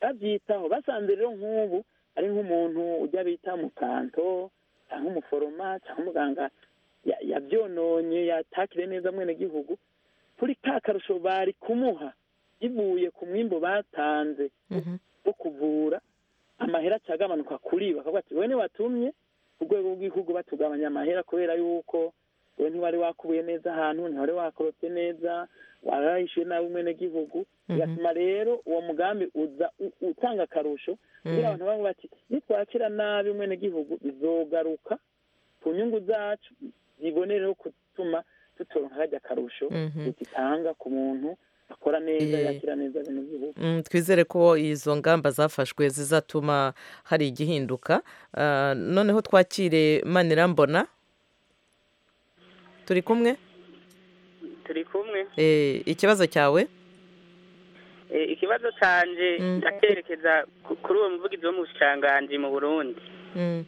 babyitaho basanze rero nk'ubu ari nk'umuntu ujya bita umukanto cyangwa umuforoma cyangwa umuganga ya- yabyononye yatakire neza mwenegihugu kuri ka karusho bari kumuha bivuye ku mwimbo batanze wo kuvura amahera aca agabanuka kuri bakavuga ati wowe watumye ku rwego rw'igihugu batugabanya amahera kubera yuko wowe ntiwari wakubuye neza ahantu ntiwari wakorotse neza warayishyuwe nabi umwenegihugu bigatuma rero uwo mugambi uza u- utanga akarusho kugira abantu bamwe bati nitwakira nabi umwenegihugu bizogaruka ku nyungu zacu zibonere no gutuma tutoronka karya akarusho Mhm. dutanga ku muntu akora neza Eh. yakira neza abenegihugu Mm, twizere ko izo ngamba zafashwe zizatuma hari igihinduka Ah, noneho twakire manirambona turi kumwe turi kumwe Eh, ikibazo cyawe Eh, ikibazo canje Mm. ndakerekeza ku- kuri uwo muvugizi wo mu bushikiranganji mu burundi Mm,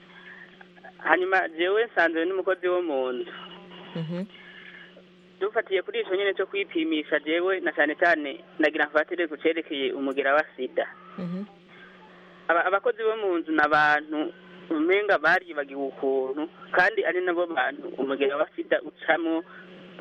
hanyuma jewe nsanzwe n'umukozi wo mu nzu mhm, dufatiye kuri ico nyene co kwipimisha jewe na cane cane nagira mfatire ku cerekeye umugera wa sida mhm, Aba- abakozi bo mu nzu ni abantu umenga baribagiwe ukuntu kandi ari nabo bantu umugera wa sida ucamo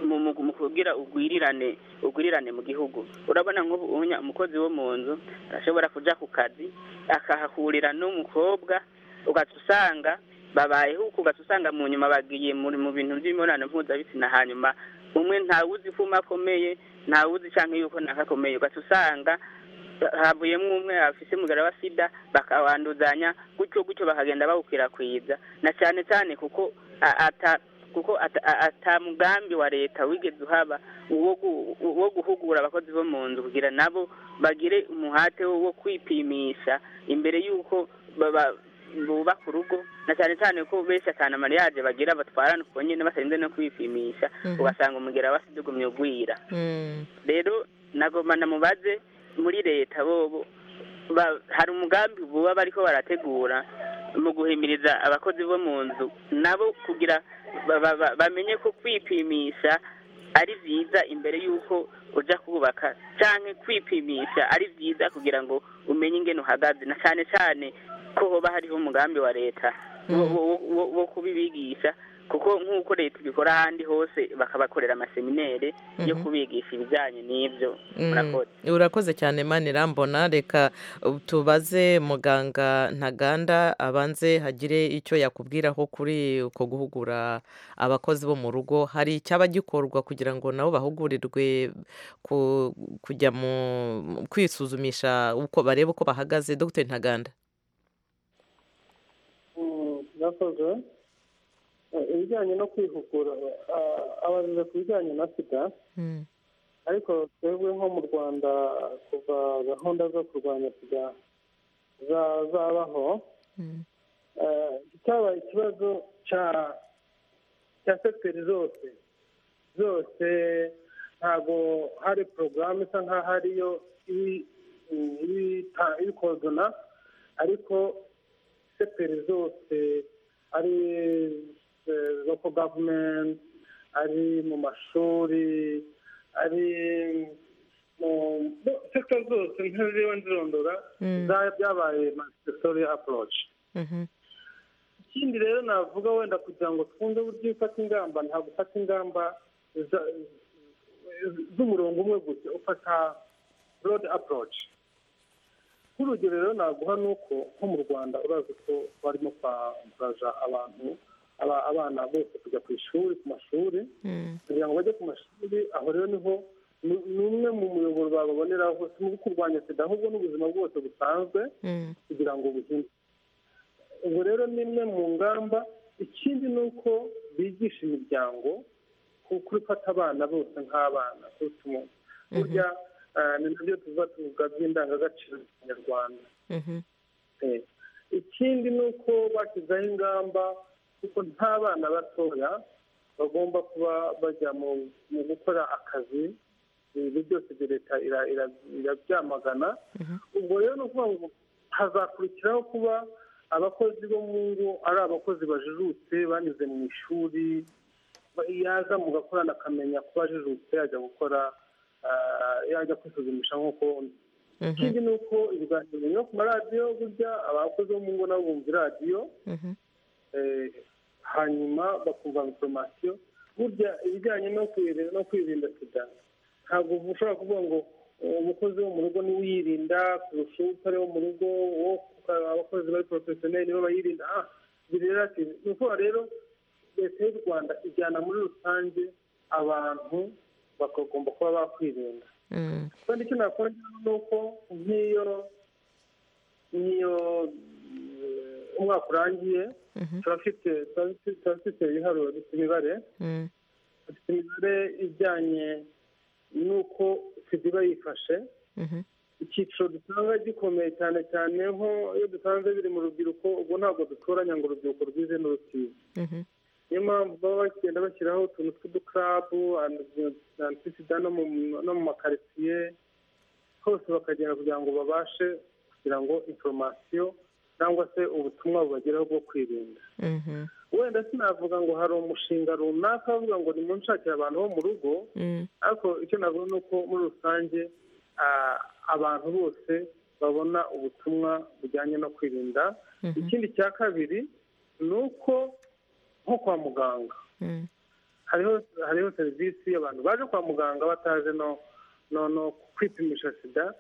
mu mu- mu kugira ugwirirane ugwirirane mu gihugu urabona nk'ubu unya umukozi wo mu nzu arashobora kuja ku kazi akahahurira n'umukobwa ugaca usanga babayeho uko ugaca usanga mu nyuma bagiye muri mu bintu by'imibonano mpuzabitsina hanyuma umwe ntawuzi ko umwe akomeye ntawuzi canke yuko nakakomeye ugaca usanga havuyemo umwe afise umugara wa sida bakawanduzanya gutyo gutyo bakagenda bawukwirakwiza na cyane cyane kuko a- ata kuko ata- a- ata mugambi wa leta wigeze uhaba wo gu- wo guhugura abakozi bo mu nzu kugira nabo bagire umuhate wo wo kwipimisha imbere y'uko baba- bubaka urugo na cyane cyane ko benshi atanu amariyaje bagira batwarana uko nyine batarinze no kwipimisha Mhm. ugasanga umugera wa sida ugumye ugwira mm, rero nagomana mubaze muri leta bobo ba- hari umugambi buba bariko barategura mu guhimiriza abakozi bo mu nzu nabo kugira ba- ba- ba- bamenye ko kwipimisha ari byiza imbere y'uko uja kubaka canke kwipimisha ari byiza kugira ngo umenye ingene uhagaze na cane cane ko hoba hariho umugambi wa leta wo- wo- wo- wo kubibigisha kuko nk'uko leta ibikora ahandi hose bakabakorera amaseminere yo Mhm. kubigisha ibijyanye n'ibyo mm. murakoze urakoze cyane manirambona reka uh, tubaze muganga ntaganda abanze hagire icyo yakubwiraho kuri uko guhugura abakozi bo mu rugo hari icyaba gikorwa kugira ngo nabo bahugurirwe ku- kujya mu mu kwisuzumisha uko bareba uko bahagaze dr ntaganda Mm, murakoze Eh, ibijyanye no kwihugura ah, abajije ku bijyanye na sida ariko twebwe nko mu rwanda kuva gahunda zo kurwanya sida za- zabaho eh, cyabaye ikibazo cya cya sekiteri zose zose ntabwo hari porogaramu isa nk'aho ariyo ibi- ibita- ibikozana ariko sekiteri zose ari eh, local government ari mu mashuri ari mu no, sekiteri zose ntiriwe nzirondora Mm. za- byabaye multi approach ikindi rero navuga wenda kugira ngo twumve uburyo ufata ingamba nta gufata ingamba za- z'umurongo umwe gusa ufata broad approach nk'urugero rero naguha ni uko nko mu rwanda urazi ko barimo kwambaza abantu aba- abana bose kujya ku ishuri ku mashuri kugira ngo bajye ku mashuri aho rero niho ni ni umwe mu muyoboro bababoneraho si mu kurwanya sida ahubwo n'ubuzima bwose busanzwe kugira ngo buhinde ubu rero ni imwe mu ngamba ikindi ni uko bigisha imiryango kurifata abana bose nk'abana kuruta umuntu burya eh, ni nabyo tuva tuvuga by'indangagaciro z'ikinyarwanda Eh, ikindi ni uko bashyizeho ingamba kuko nta bana batoya bagomba kuba bajya mu mu gukora akazi ibi byose bya leta ira- ira- irabyamagana ubwo rero ni ukuvuga ngo hazakurikiraho kuba abakozi bo mu ngo ari abakozi bajijutse banyuze mu ishuri ba- yaza mu gakorana akamenya kuba ajijutse yajya gukora ah, yajya kwisuzumisha nk'uko undi ikindi ni uko ibiganiro byo ku maradiyo burya abakozi bo mu ngo nabo bumva iradiyo eh, hanyuma bakumva inforomasiyo burya ibijyanye no kwirinda no kwirinda sida ntabwo ushobora kuvuga ngo eh, umukozi wo mu rugo niwe uyirinda kurusha utari wo mu rugo wo kuka- abakozi bari porofesiyoneri nibo bayirinda ah birelative ni ukuvuga rero leta y'u rwanda ijyana muri rusange abantu bakagomba kuba bakwirinda kandi icyo nakora ni uko nk'iyo nk'iyo eh, umwaka urangiye turafite turafite- turafite ibiharuro bifite imibare dufite imibare ijyanye n'uko sida iba yifashe icyiciro dusanga gikomeye cyane cyane nko iyo dusanze biri mu rubyiruko ubwo ntabwo dutoranya ngo urubyiruko rwize n'urusize niyo mpamvu baba bagenda bashyiraho utuntu tw'udukarabu antisida no mu no mu makaritsiye hose bakagenda kugira ngo babashe kugira ngo inforomasiyo cyangwa se ubutumwa bubageraho bwo kwirinda wenda sinavuga ngo hari umushinga runaka bavuga ngo nimunshakire abantu bo mu rugo ariko icyo navuga ni uko muri rusange ah, abantu bose babona ubutumwa bujyanye no kwirinda Mhm. ikindi cya kabiri ni uko nko kwa muganga hariho hariho serivisi abantu baje kwa muganga bataje no no no kwipimisha sida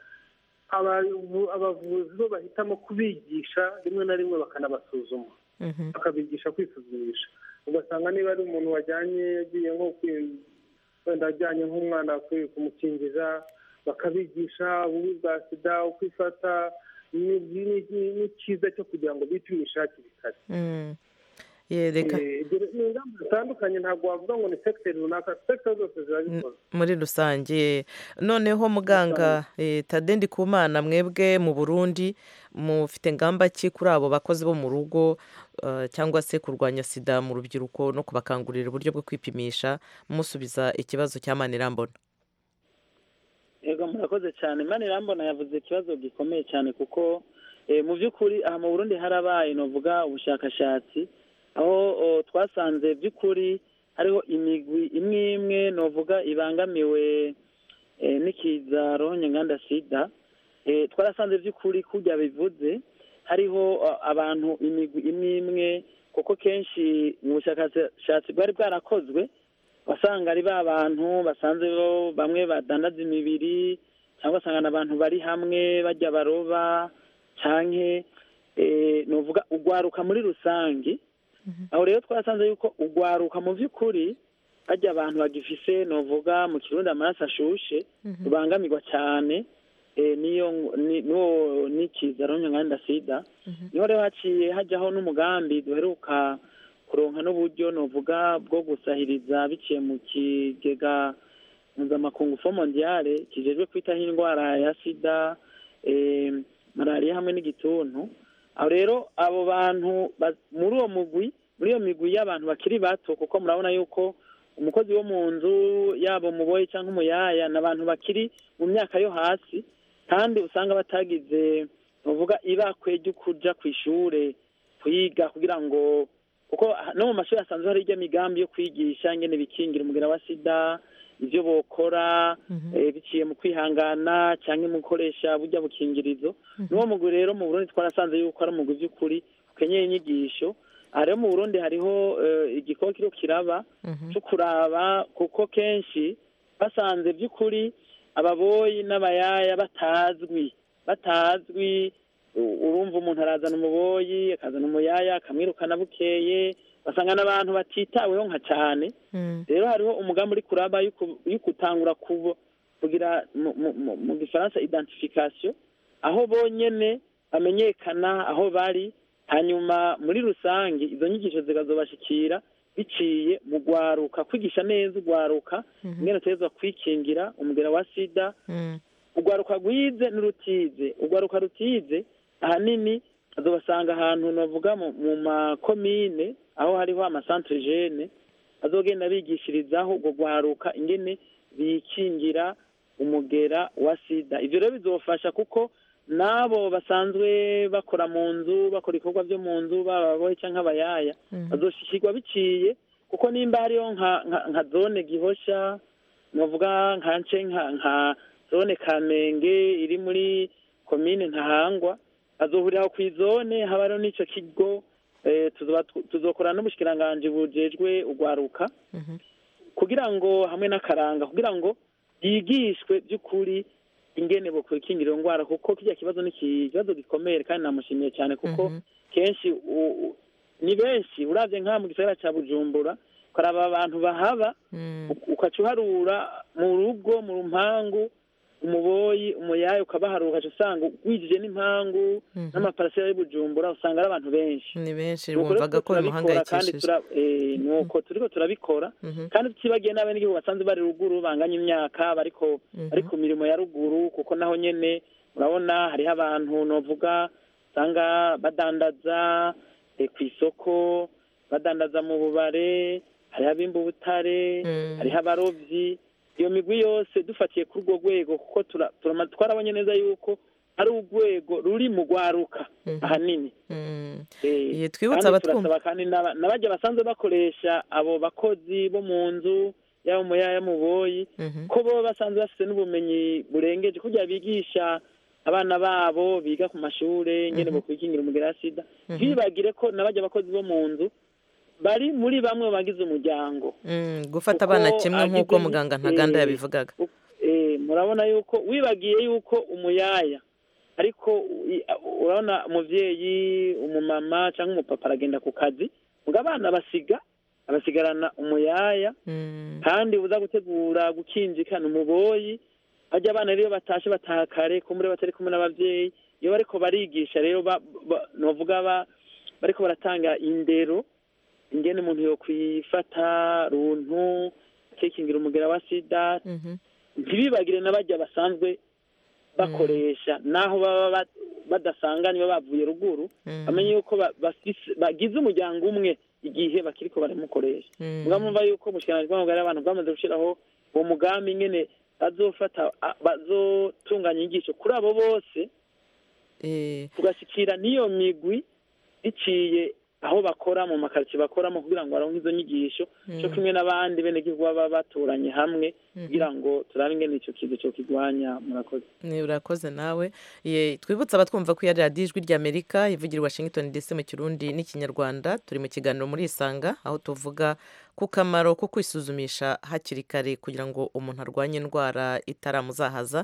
abavu- abavuzi bo bahitamo kubigisha rimwe na rimwe bakanabasuzuma bakabigisha kwisuzumisha ugasanga niba ari umuntu wajyanye yagiye nko kwi- wenda ajyanye nk'umwana kwi- kumukingiza bakabigisha ububi bwa sida uko ifata ni- ni- ni- n'ikiza cyo kugira ngo bipimishe hakiri kare ye reka Eh, ibyo ni ingamba zitandukanye ntabwo wavuga ngo ni sekiteri runaka sekiteri zose zirabikora muri rusange noneho muganga eh, tade ndikumana mwebwe mu burundi mufite ngamba ki kuri abo bakozi bo mu rugo eh, cyangwa se kurwanya sida mu rubyiruko no kubakangurira uburyo bwo kwipimisha musubiza ikibazo cya manirambona yego murakoze cyane manirambona yavuze ikibazo gikomeye cyane kuko eh, mu by'ukuri aha mu burundi harabaye novuga ubushakashatsi aho o, twasanze by'ukuri hariho imigwi imwe imwe novuga ibangamiwe eh, n'ikiza ronya nganda sida Eh, twarasanze by'ukuri kurya bivuze hariho eh, abantu imigwi imwe imwe kuko kenshi mu bushakashatsi bwari bwarakozwe wasanga ari ba bantu basanze bo bamwe badandaza imibiri cyangwa ugasanga abantu bari hamwe bajya baroba cyangwa nuvuga ugwaruka muri rusange aho rero twasanze yuko ugwaruka mu by'ukuri bajya abantu bagifise nuvuga mu kirundi amaraso ashushe rubangamirwa cyane eh, niyo ni- n'uwo n'ikiza ronyanganda sida niho rero haciye hajyaho n'umugambi duheruka kuronka n'uburyo novuga bwo gusahiriza biciye mu kigega mpuzamakungu fo mondiale kijejwe kwitaho indwara ya sida eh, malariya hamwe n'igituntu aho rero abo bantu ba- muri uwo mugwi muri iyo migwi y'abantu bakiri bato kuko murabona yuko umukozi wo mu nzu yaba umuboyi cyangwa umuyaya ni abantu bakiri mu myaka yo hasi kandi usanga batagize uvuga ibakwe ryo kuja ku ishure kuyiga kugira ngo kuko no mu mashuri asanzwe hari ijya migambi yo kwigisha ingene bikingira umugera wa sida ibyo bokora eh, biciye mu kwihangana cyangwa mu gukoresha burya bukingirizo n'uwo mugwi rero mu burundi twarasanze yuko ari umugwi by'ukuri ukenyeye inyigisho aha rero mu burundi hariho eh, igikoko kiriko kiraba cyo kuraba kuko kenshi basanze by'ukuri ababoyi n'abayaya batazwi batazwi u- urumva umuntu arazana umuboyi akazana umuyaya akamwirukana bukeye basanga n'abantu batitaweho nka cyane rero hariho umugambi uri kuraba yuko- yo gutangura kubo- kugira mu- mu- mu- mu gifaransa identification aho bonyene bamenyekana aho bari hanyuma muri rusange izo nyigisho zikazobashikira biciye mu gwaruka kwigisha neza ugwaruka Mhm. ingene utegezwa kwikingira umugera wa sida ugwaruka rwize n'urutize ugwaruka rutize ahanini azobasanga ahantu navuga mu mu makomine aho hariho amasantere jene azogenda bigishirizaho ubwo gwaruka ingene bikingira umugera wa sida ibyo rero bizofasha kuko n'abo basanzwe bakora mu nzu bakora ibikorwa byo mu nzu baba abohe cyangwa abayaya Mhm. bazoshyikirwa biciye kuko nimba hariyo nka- nka- nka zone gihosha navuga nka nce nka nka zone kamenge iri muri komine ntahangwa azohurira ku izone haba hariho n'ico kigo eh, tuzoba tu- tuzokorana n'ubushikiranganji bujejwe ugwaruka kugira ngo hamwe n'akaranga kugira ngo yigishwe by'ukuri ingene bokwikingira iyo ndwara kuko kirya kibazo ni ikibazo gikomeye kandi namushimiye cyane kuko kenshi u- u- ni benshi uravye nk'aha mu gisagara ca bujumbura ukaraba abantu bahaba ukaca uharura mu rugo mu rumpangu umuboyi umuyayi ukabaharura ukaca usanga wijije n'impangu n'amaparasera y'i bujumbura usanga ari abantu benshi ni benshi Nuko rero wumvaga ko turabikora kandi bimuhangayikishije tura- eh, nuko turiko turabikora kandi tutibagiye n'abenegihugu basanzwe bari ruguru banganya imyaka bariko Mhm. bari ku mirimo ya ruguru kuko naho nyene urabona hariho abantu novuga usanga badandaza eh, ku isoko badandaza mu bubare hariho abimba ubutare hariho abarobyi iyo migwi yose dufatiye kuri urwo rwego kuko tura- turama- twarabonye neza yuko ari urwego ruri mu gwaruka ahanini Eh, Iye, twibutse kandi abatwumva. turasaba kandi n'aba- n'abarya basanzwe bakoresha abo bakozi bo mu nzu yaba mu yaya mu boyi ko bo basanzwe bafite n'ubumenyi burengeje kugira bigisha abana babo biga ku mashure ingene Mhm. bokwikingira umugera wa sida Mhm. ntibibagire ko n'abarya abakozi bo mu nzu bari muri bamwe mu bagize umuryango Mm, gufata Kuko abana kimwe agize nk'uko ni- muganga ntaganda eh, yabivugaga Eh, murabona yuko wibagiye yuko umuyaya ariko i- urabona umuvyeyi umumama cyangwa umupapa aragenda ku kazi ngo abana basiga abasigarana umuyaya kandi uza gutegura gukinjikana umuboyi ajya abana rero batashe bataha kare ko muri batari kumwe n'abavyeyi iyo bariko barigisha rero ba- ba- novuga ba- bariko baratanga indero ingene umuntu yo kwifata runtu akikingira umugera wa sida ntibibagire n'abajya basanzwe bakoresha naho baba ba- badasanganywe bavuye ruguru bamenye yuko ba- bafise- bagize umuryango umwe igihe bakiriko baramukoresha mugabo mva yuko umushikiranganji bw'amagara y'abantu bwamaze gushyiraho uwo mugambi nyene bazofata a- bazotunganya inyigisho kuri abo bose tugashikira n'iyo migwi biciye aho bakora mu makaritsiye bakoramo kugira ngo baronke izo nyigisho Mm. cyo kumwe n'abandi benegihugu baba baturanye hamwe kugira ngo turabe ingene ico kintu cyo kirwanya murakoze Ni urakoze nawe Ye, twibutse abatwumva ko iya radiyo ijwi ry'amerika ivugira i washington dc mu kirundi n'ikinyarwanda turi mu kiganiro muri isanga aho tuvuga ku kamaro ko kwisuzumisha hakiri kare kugira ngo umuntu arwanye indwara itaramuzahaza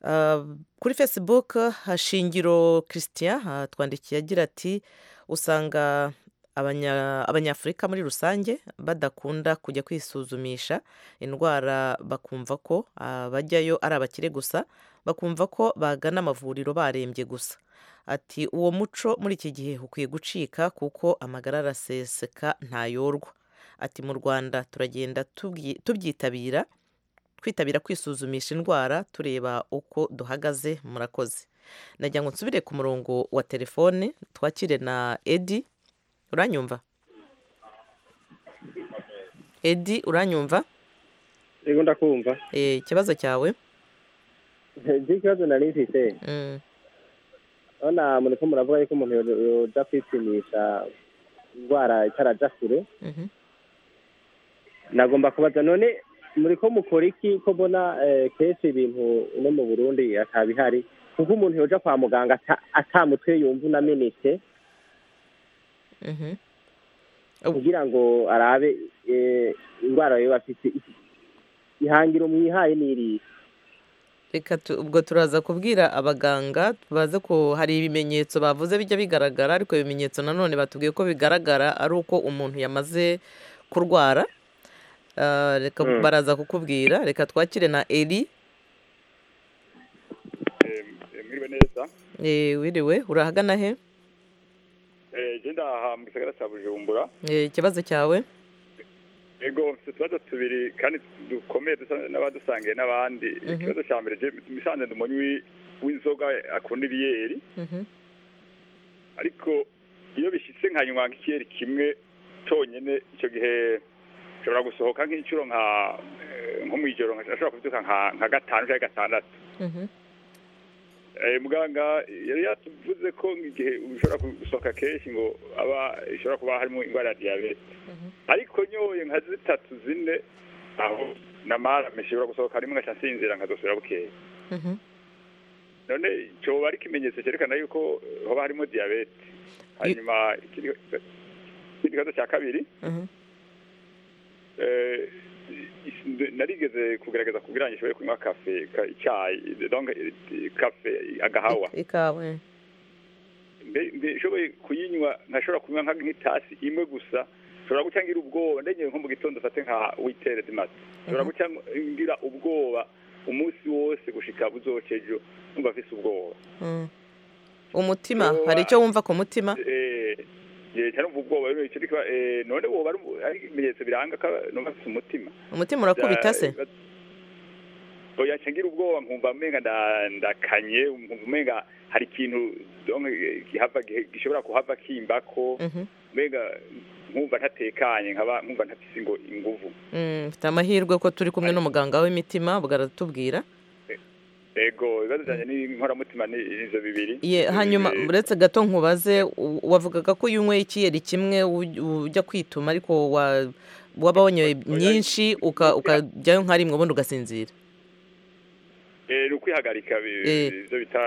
Ah, kuri facebook hashingiro christian ah, twandikiye agira ati usanga abanya- abanyafurika muri rusange badakunda kujya kwisuzumisha indwara bakumva ko ah, bajyayo ari abakire gusa bakumva ko bagana amavuriro barembye gusa ati uwo muco muri iki gihe ukwiye gucika kuko amagara araseseka ntayorwa ati mu rwanda turagenda tubyi- tubyitabira kwitabira kwisuzumisha indwara tureba uko duhagaze murakoze nagira ngo nsubire ku murongo wa telefone twakire na edi uranyumva edi uranyumva yego ndakumva Eh, ikibazo cyawe nzi ikibazo nari mfite Mm, urabona muriko muravuga yuko umuntu yo- yoja kwipimisha indwara itaraja kure mhm. nagomba kubaza none muriko mukora iki ko mbona eh, kenshi ibintu no mu burundi atabihari kuko umuntu yoja kwa muganga ata- ata mutwe yumva unamenetse Mhm. kugira ngo arabe eh, indwara yoba afite ihangiro mwihaye niriye reka tu- ubwo turaza kubwira abaganga baze ko hari ibimenyetso bavuze bijya bigaragara ariko ibimenyetso nanone batubwiye ko bigaragara ari uko umuntu yamaze kurwara Ah, reka Mm. baraza kukubwira reka twakire na eri mwiriwe neza Eh, wiriwe urahagana he Eh, genda aha mu gisagara cya bujumbura Eh, ikibazo cyawe ego mfite utubazo tubiri kandi dukomeye dusa n'abadusangiye n'abandi Mhm. ikibazo cya mbere je- musanze ni umunywi w'inzoga akunda ibiyeri ariko iyo bishyitse nkanywa nk'ikiyeri kimwe cyonyine icyo gihe nshobora gusohoka nk'inshuro nka eh, nko mu ijoro nka- ashobora kubyuka nka- nka gatanu cyangwa gatandatu Eh, muganga yari yatuvuze ko igihe ushobora gusohoka kenshi ngo aba ishobora kuba harimo indwara ya diyabete ariko nyoye nka zitatu zine aho namara mishobora gusohoka rimwe ngaca nsinzira nkazosubira bukeye none cyoba ari ikimenyetso cyerekana yuko hoba harimo diyabete hanyuma ikindi ikindi kibazo cya kabiri eh, is- narigeze kugerageza kugira ngo nshobore kunywa kafe ka- icyayi donc eh, kafe agahawa ikawe mbe mbe shoboye kuyinywa ntashobora kunywa nka nk'itasi imwe gusa nshobora guca ngira ubwoba ndenyewe nko mu gitondo fate nka witere demasi nshobora guca ngira ubwoba umunsi wose gushika buzocejo numva afise ubwoba Mm. umutima hari icyo wumva ku mutima eh je cyane umva ubwoba rero icyo kiba eh none woba ari umu- ari ibimenyetso biranga ko numva afise umutima Umutima urakubita se? oya nca ngira ubwoba nkumva umenga nda- ndakanye nkumva umenga hari ikintu donc gihava gishobora kuhava kimbako Mhm. mbega nkumva ntatekanye nkaba nkumva ntafise ingo inguvu Mm, mfite amahirwe ko turi kumwe n'umuganga w'imitima ubwo aratubwira ego ibibazo byanje n'inkoramutima ni izo bibiri ye hanyuma Eh, uretse gato nkubaze u- wavugaga ko uyunyweye ikiyeri kimwe uj- ujya kwituma ariko wa- waba wanyoye myinshi uka- ukajyayo nka rimwe ubundi ugasinzira eh, ni ukwihagarika bi- Eh, ivyo bita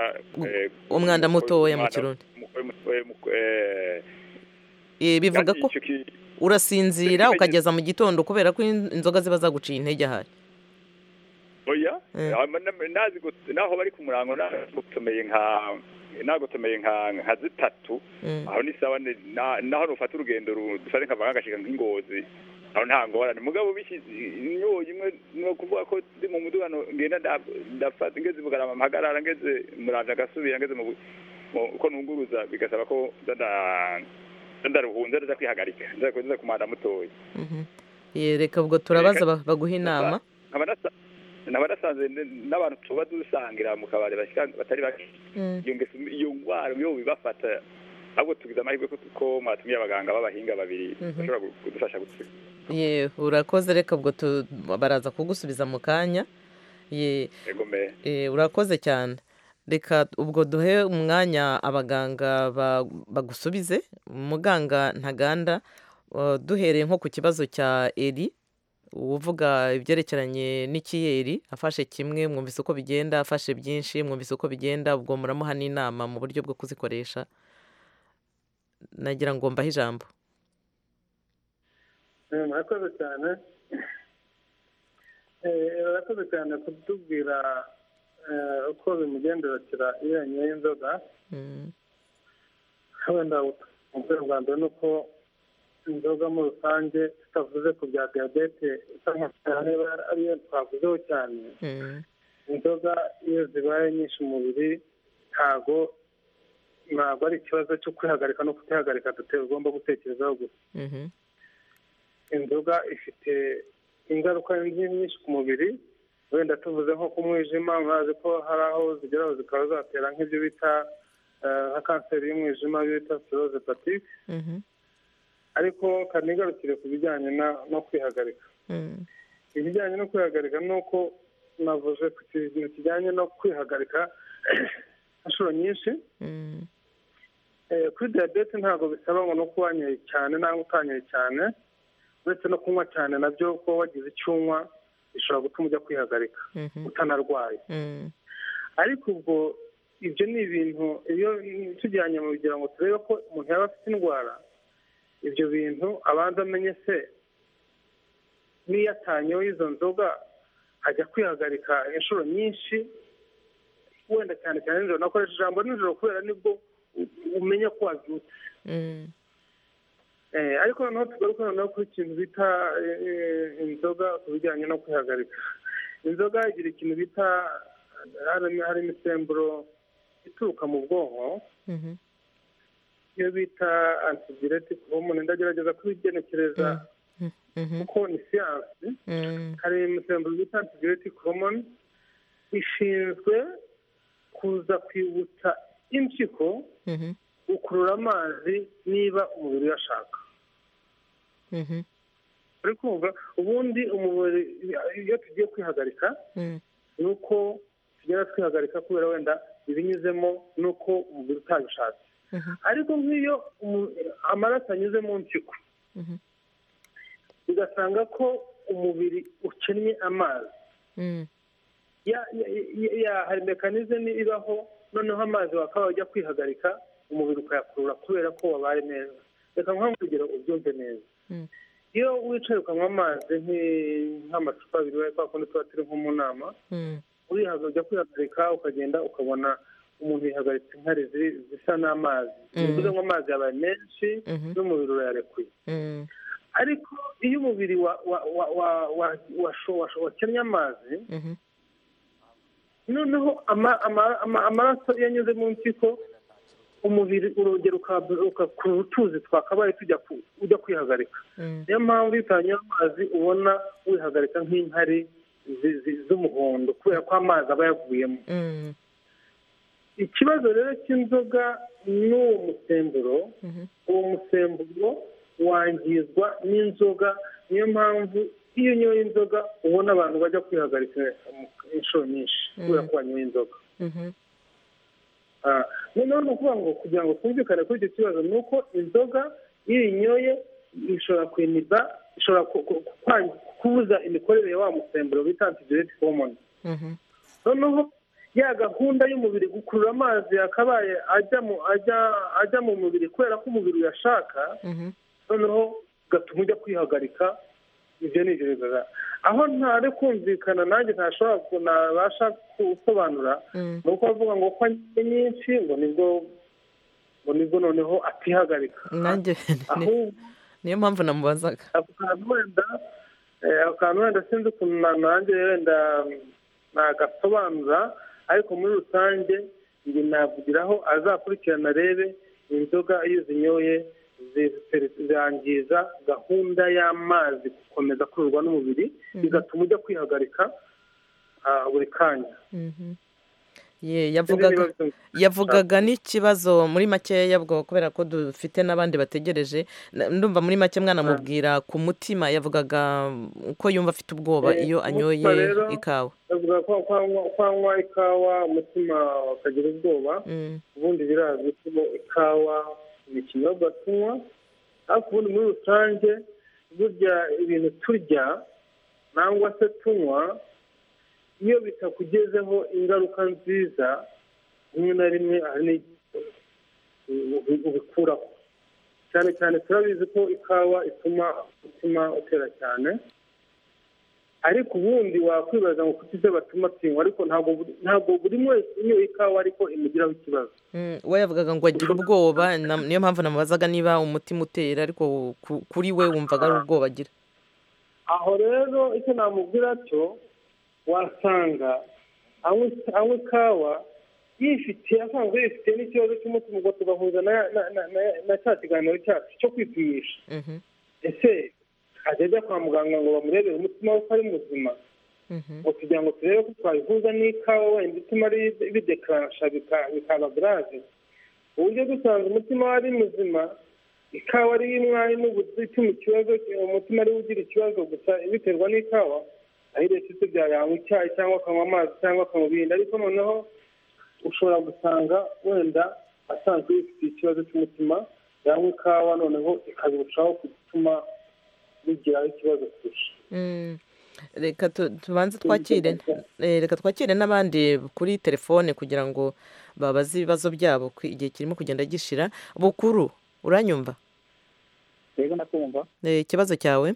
eh, umwanda mutoya mu umwanda- kirundi mu- mu- eh, mu- eh, Eh, bivuga kandi ko ico ki- urasinzira ukageza mu gitondo kubera ko in- inzoga ziba zaguciye intege ahari oya Eh. hama na- nazi gut- naho bari ku murango nagutomeye nka nagutomeye nka nka zitatu Mm. aho ni sawa ni- na- naho nufata urugendo ru- dufate nka bagashika nk'ingozi aho nta ngorane mugabo bishize inyoye imwe ni ukuvuga ko ndi mu mudugano ngenda nda- ndafata ngeze bugarama mpagarara ngeze muravya agasubira ngeze mu bu- mu- uko nunguruza bigasaba ko nza nda- nza ndaruhunza ndaza kwihagarika nza nza kumanda mutoya Mhm. Ye, reka ubwo turabaza ba- baguhe inama nkaba nasa- nkaba nasanze n- n'abantu tuba dusangira mu kabari bashyira batari bake Mm. iyo ngeso iyo ndwara yo bibafata ahubwo tugize amahirwe ko ko mwatumiye abaganga b'abahinga babiri Mhm. bashobora gu- kudufasha gutsira ye urakoze reka ubwo tu- baraza kugusubiza mu kanya ye egome Eh, urakoze cyane reka ubwo duhe umwanya abaganga ba- bagusubize muganga ntaganda eh, duhereye nko ku kibazo cya eri uvuga ibyerekeranye n'ikiyeri afashe kimwe mwumvise uko bigenda afashe byinshi mwumvise uko bigenda ubwo muramuha n'inama mu buryo bwo kuzikoresha nagira ngo mbahe ijambo Eh, murakoze cyane Eh, murakoze cyane kutubwira eh, uko bimugenderekera iyo yanyweye inzoga Mm. wenda umubwira bwa mbere ni uko inzoga muri rusange tutavuze ku bya diyabete cyangwa niba ariyo twavuzeho cyane inzoga iyo zibaye nyinshi umubiri ntago ntabwo ari ikibazo cyo kwihagarika no kutihagarika dutera ugomba gutekerezaho gusa Mhm. inzoga ifite ingaruka nyinshi ku mubiri wenda tuvuze nko ku mwijima murazi ko hari aho zigeraho zikaba zatera nk'ibyo bita eh, nka kanseri y'umwijima ibyo bita siroze hepatite Mhm. ariko kanigarukire ku bijyanye na- no kwihagarika Mm. ibijyanye no kwihagarika ni uko navuze ku kintu kijyanye no kwihagarika inshuro nyinshi Mm. Eh, kuri diyabete ntabwo bisaba ngo no kuba wanyoye cyane nangwa utanyoye cyane uretse no kunywa cyane nabyo kuba wagize icyo unywa bishobora gutuma ujya kwihagarika Mhm. utanarwaye Mm. ariko ubwo ibyo ni ibintu iyo tujyanye mu kugira ngo turebe ko umuntu yaba afite indwara ibyo bintu abanza amenye se n'iyo atanyeho izo nzoga ajya kwihagarika inshuro nyinshi wenda cyane cyane nijoro nakoresha ijambo nijoro kubera nibwo u- umenya ko wabyutse Mm. Eh, ariko noneho tugaruke noneho ku kintu bita eh, eh, inzoga ku bijyanye no kwihagarika inzoga igira ikintu bita hari hari imisemburo ituruka mu bwonko iyo bita antidiretic homoni ndagerageza kubigenekereza kuko ni siyansi hari imisemburo bita antidiretic homoni ishinzwe kuza kwibutsa impyiko gukurura amazi niba umubiri uyashaka uri kumva ubundi umubiri iyo tugiye kwihagarika ni uko tugera twihagarika kubera wenda ibinyuzemo ni uko umubiri utabishatse ariko nk'iyo umu- amaraso anyuze mu mpyiko ugasanga ko umubiri ukennye amazi ya- ya- ya- ya- hari mekanizme ibaho noneho amazi wakaba wajya kwihagarika umubiri ukayakurura kubera ko wabaye neza reka nkuha urugero ubyumve neza iyo wicaye ukanywa amazi nki- nk'amacupa abiri wa kwa kundi tuba turi nko mu nama urihaga- ujya kwihagarika ukagenda ukabona umuntu yihagaritse inkari ziri- zisa n'amazi bivuze ngo amazi yabaye menshi n'umubiri urayarekuye ariko iyo umubiri wa- wa- wa- wa- wa- washo- washo- wakennye amazi noneho ama- ama- ama- amaraso iyo anyuze mu mpyiko umubiri urongera ukakura utuzi twakabaye tujya ku- ujya kwihagarika niyo mpamvu iyo utanyoye amazi ubona wihagarika nk'inkari zi- zi- z'umuhondo kubera ko amazi aba yavuyemo ikibazo rero cy'inzoga n'uwo musemburo uwo musemburo wangizwa n'inzoga niyo mpamvu iyo unyoye inzoga ubona abantu bajya kwihagarika mu- inshuro nyinshi kubera ko wanyoye inzoga Ah, noneho ni ukuvuga ngo kugira ngo twumvikane kuri icyo kibazo ni uko inzoga iyo uyinyoye ishobora kwiniba ishobora ku- ku- ku- kwangi- kubuza imikorere ya wa musemburo bita antidiuretic hormone noneho ya gahunda y'umubiri gukurura amazi yakabaye ajya mu ajya ajya mu mubiri kubera ko umubiri uyashaka noneho gatuma ujya kwihagarika ibyo ni ibyo bigaragara aho ntari kumvikana nanjye ntashobora ku- ntabasha gusobanura ni uko bavuga ngo ko anywe nyinshi ngo nibwo ngo nibwo noneho atihagarika nanjye ahubwo niyo mpamvu namubazaga ako kantu wenda eh, ako kantu wenda sinzi ukuntu na- nanjye wenda mm, nagasobanura ariko muri rusange nge navugiraho azakurikirana arebe inzoga iyo zinyoye zi- zangiza gahunda y'amazi gukomeza kururwa n'umubiri bigatuma ujya kwihagarika ah, buri kanya Ye, yavugaga Niba bitumvikana. yavugaga n'ikibazo muri makeya bwo kubera ko dufite n'abandi bategereje Na- ndumva muri make mwanamubwira ku mutima yavugaga ko yumva afite ubwoba Eh, iyo umutima anyoye rero, ikawa bavuga ko kwanywa- kwanywa ikawa umutima ukagira ubwoba ubundi birazwi ko ikawa ni ikinyobwa tunywa ariko ubundi muri rusange burya ibintu turya nangwa se tunywa iyo bitakugezeho ingaruka nziza rimwe na rimwe hari n'igihe ubi- ubikuraho cyane cyane turabizi ko ikawa ituma umutima utera cyane ariko ubundi wakwibaza ngo kuki se batuma tinywa ariko ntabwo buri- ntabwo buri wese unyoye ikawa ariko imugiraho ikibazo Mm, we yavugaga ngo agira ubwoba na- niyo mpamvu namubazaga niba umutima utera ariko ku- kuri we wumvaga ari ubwoba agira aho rero icyo namubwira cyo wasanga anywa anywa ikawa yifitiye asanzwe yifitiye n'ikibazo cy'umutima ubwo tugahuza na- na- na- na- na cya kiganiro cyacu cyo kwipimisha ese ajya ajya kwa muganga ngo bamurebere umutima we ko ari muzima ngo kugira ngo turebe ko twabihuza n'ikawa wenda ituma ri- bidekaransha bika- bikaba garave uburyo dusanze umutima we ari muzima ikawa ari y'umwari n'ubutuma ikibazo umutima ariwe ugira ikibazo gusa biterwa n'ikawa aho leta itubya yanywa icyayi cyangwa akanywa amazi cyangwa akanywa ibindi ariko noneho ushobora gusanga wenda asanzwe yifitiye ikibazo cy'umutima yanywa ikawa noneho ikarushaho gutuma bigiraho ikibazo kurusha Mm, reka tu- tubanze twakire eh, reka twakire n'abandi kuri telefone kugira ngo babaze ibibazo byabo ku- igihe kirimo kugenda gishira bukuru uranyumva rero ndakumva Eh, ikibazo cyawe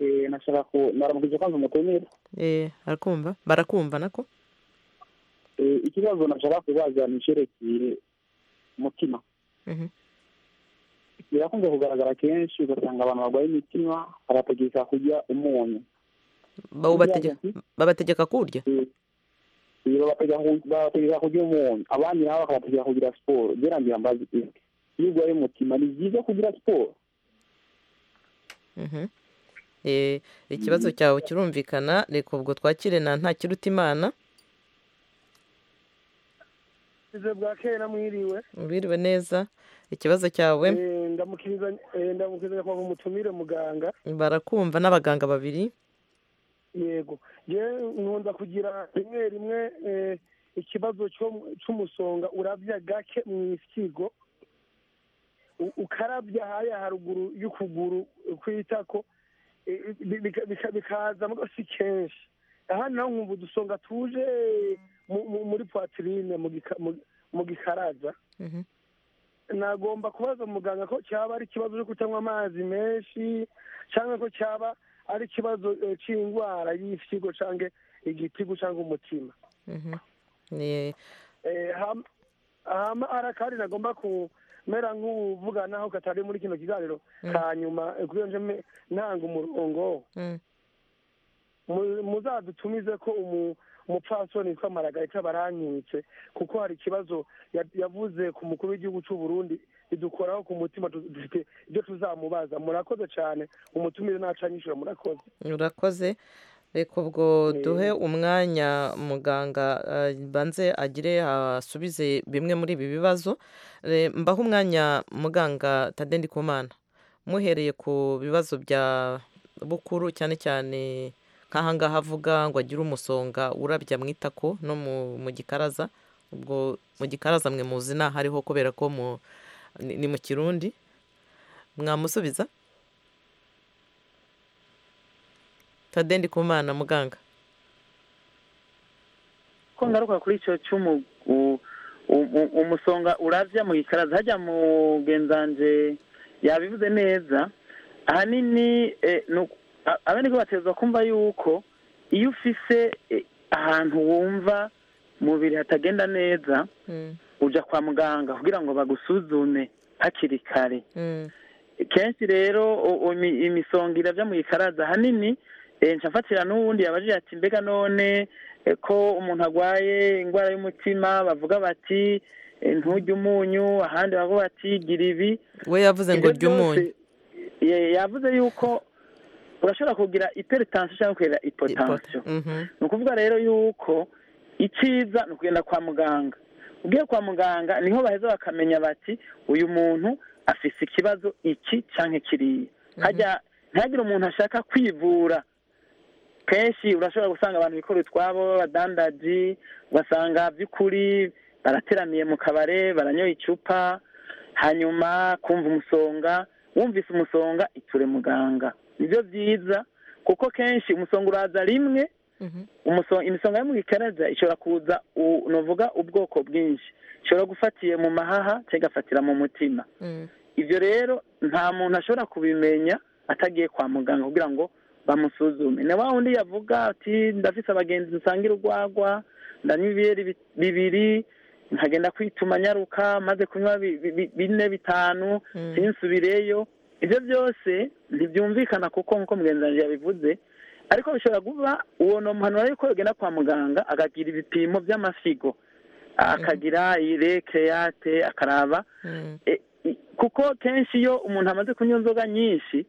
Eh, nashaka ku naramukije kwanza umutumire Eh, arakumva barakumva nako Eh, ikibazo nashaka kubaza ni icyerekeye umutima Mhm. birakunze kugaragara kenshi ugasanga abantu barwaye imitima barategeka kurya umunyu Bawubategeka- babategeka kuwurya ibi babategeka kurya umuntu abandi nabo bakabategeka kugira siporo ngira mbazi iki iyo urwaye umutima ni byiza kugira siporo Mhm. Eh, ikibazo cyawe kirumvikana reka ubwo twakire na nta kiruta imana izo bwa kera mwiriwe ubiriwe neza ikibazo cyawe Eh, ndamukiriza eh, ndamukiriza kuva umutumire muganga barakumva n'abaganga babiri yego ye nkunda kugira rimwe rimwe eh, ikibazo cyo- cy'umusonga urabya gake mu isigo U- ukarabya haya haruguru y'ukuguru kwitako eh, bi- bika- bika- bikaza mugo si kenshi aha naho nkumva udusonga tuje mu- mu- muri poitrine mu gika- mu- mu gikaraza Mhm. nagomba kubaza muganga ko cyaba ari ikibazo cyo kutanywa amazi menshi cyangwa ko cyaba ari ikibazo eh, cy'indwara y'ifyigo cyangwa igitigu cyangwa umutima Mhm. Eh, Eh, ham- hama arakari nagomba kumera nk'uvuganaho katari muri kino kiganiro Mm. ka nyuma eh, kubera nje me- ntanga umurongo mm. Mu- muzadutumize ko umu- umupfasoni witwa maragarita baranyibutse kuko hari ikibazo ya- yavuze ku mukuru w'igihugu cy'u Burundi bidukoraho ku mutima tu- dufite ibyo tuzamubaza murakoze cyane umutumire ntacanyishura murakoze urakoze reka ubwo duhe umwanya muganga eh, banze agire asubize bimwe muri ibi bibazo Eh, mbahe umwanya muganga tade ndikumana muhereye ku bibazo bya bukuru cyane cyane nk'ahangaha avuga ngo agire umusonga urabya mu itako no mu- mu gikaraza ubwo mu gikaraza mwe muzi ntaho ariho kubera ko mu- ni ni mu kirundi mwamusubiza tade ndikumana muganga ko ngaruka kuri icyo cy'umu u- u- umusonga uravya mu gikaraza hajya mu genzanje yabivuze neza ahanini eh, ni uku- a- abeneko batezwa kumva yuko iyo ufise eh, ahantu wumva mubiri hatagenda neza Mm, uja kwa muganga kugira ngo bagusuzume hakiri kare mm, kenshi rero u- u- imi- imisonga iravya mu gikaraza ahanini eh, nca mfatira n'uwundi yabajije ati mbega none eh, ko umuntu agwaye indwara y'umutima bavuga bati eh, nturye umunyu ahandi bavuga bati gira ibi we yavuze ngo Ibyo jya umunyu byose, ye- yavuze yuko urashobora kugira hypertension cyangwa kugira hypotension Mhm. ni ukuvuga rero yuko icyiza ni ukugenda kwa muganga ugiye kwa muganga niho baheza bakamenya bati uyu muntu afise ikibazo iki cyangwa kiriya hajya ntihagire umuntu ashaka kwivura kenshi urashobora gusanga abantu bikora utwabo b'abadandaji ugasanga by'ukuri barateraniye mu kabare baranyoye icupa hanyuma kumva umusonga wumvise umusonga iture muganga nibyo byiza kuko kenshi umusonga uraza rimwe umuso- imisonga yo mu gikaraza ishobora kuza u- nuvuga ubwoko bwinshi ishobora gufatiye mu mahaha cyangwa igafatira mu mutima Mm. ibyo rero nta muntu ashobora kubimenya atagiye kwa muganga kugira ngo bamusuzume na wa wundi yavuga ati ndafite abagenzi dusangira urwagwa ndanywa ibiyeri bi- bibiri nkagenda kwituma nyaruka maze kunywa bi- bi- bi- bine bitanu Mm. sinsubireyo ibyo byose ntibyumvikana kuko nk'uko mugenzi wanjye yabivuze ariko bishobora kuba uwo ni umuhanura yuko yagenda kwa muganga akagira ibipimo by'amasigo akagira irekeyate akaraba Mm. E- i- kuko kenshi iyo umuntu amaze kunywa inzoga nyinshi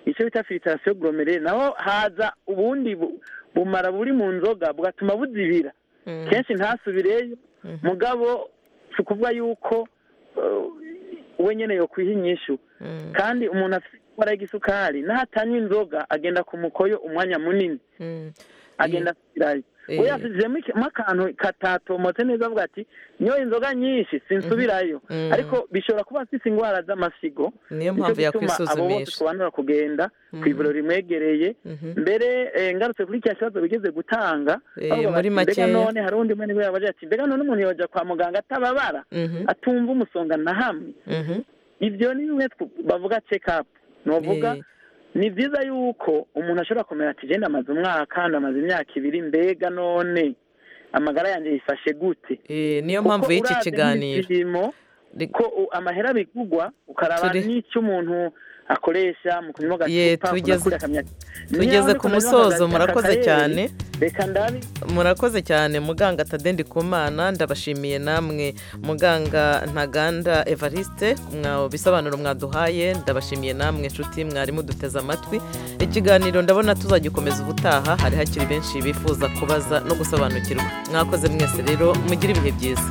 icyo bita filitasiyo goromere naho haza ubundi bu- bumara buri mu nzoga bugatuma buzibira Mm. kenshi ntasubireyo mugabo si ukuvuga yuko eh, we nyene yo kwiha inyishu Mm. kandi umuntu afite indwara y'igisukari n'ahatanywa inzoga agenda ku mukoyo umwanya munini Mm. agenda asubirayo Eh. we yasubijemo iki- mo akantu katatomotse neza avuga ati nyoye inzoga nyinshi sinsubirayo Mhm. ariko bishobora kuba afite indwara z'amasigo Niyo Nico mpamvu gituma abo bose yakwisuzumisha. tubanura kugenda ku ivuriro rimwegereye mbere eh, ngarutse kuri kiriya kibazo bigeze gutanga Eh, bavuga muri bati, makeya. mbega none hari undi mwene we yabaje ati mbega none umuntu yoja kwa muganga atababara Mhm. atumva umusonga na hamwe Mhm. ibyo ni bimwe tw- bavuga check up novuga Eh. ni byiza yuko umuntu ashobora kumenya ati genda amaze umwaka ndamaze imyaka ibiri mbega none amagara yanjye yifashe gute Eh, niyo mpamvu y'iki kiganiro ko u- amahera bigugwa ukaraba Turi- n'icyo umuntu akoresha mu kunywa Ye, agacupa tugeze- kunakura akamyaka tugeze ku musozo murakoze cyane reka ndabi murakoze cyane muganga tadendi kumana ndabashimiye namwe muganga ntaganda evariste mwa bisobanuro mwaduhaye ndabashimiye namwe inshuti mwari muduteze amatwi ikiganiro ndabona tuzagikomeza ubutaha hari hakiri benshi bifuza kubaza no gusobanukirwa mwakoze mwese rero mugire ibihe byiza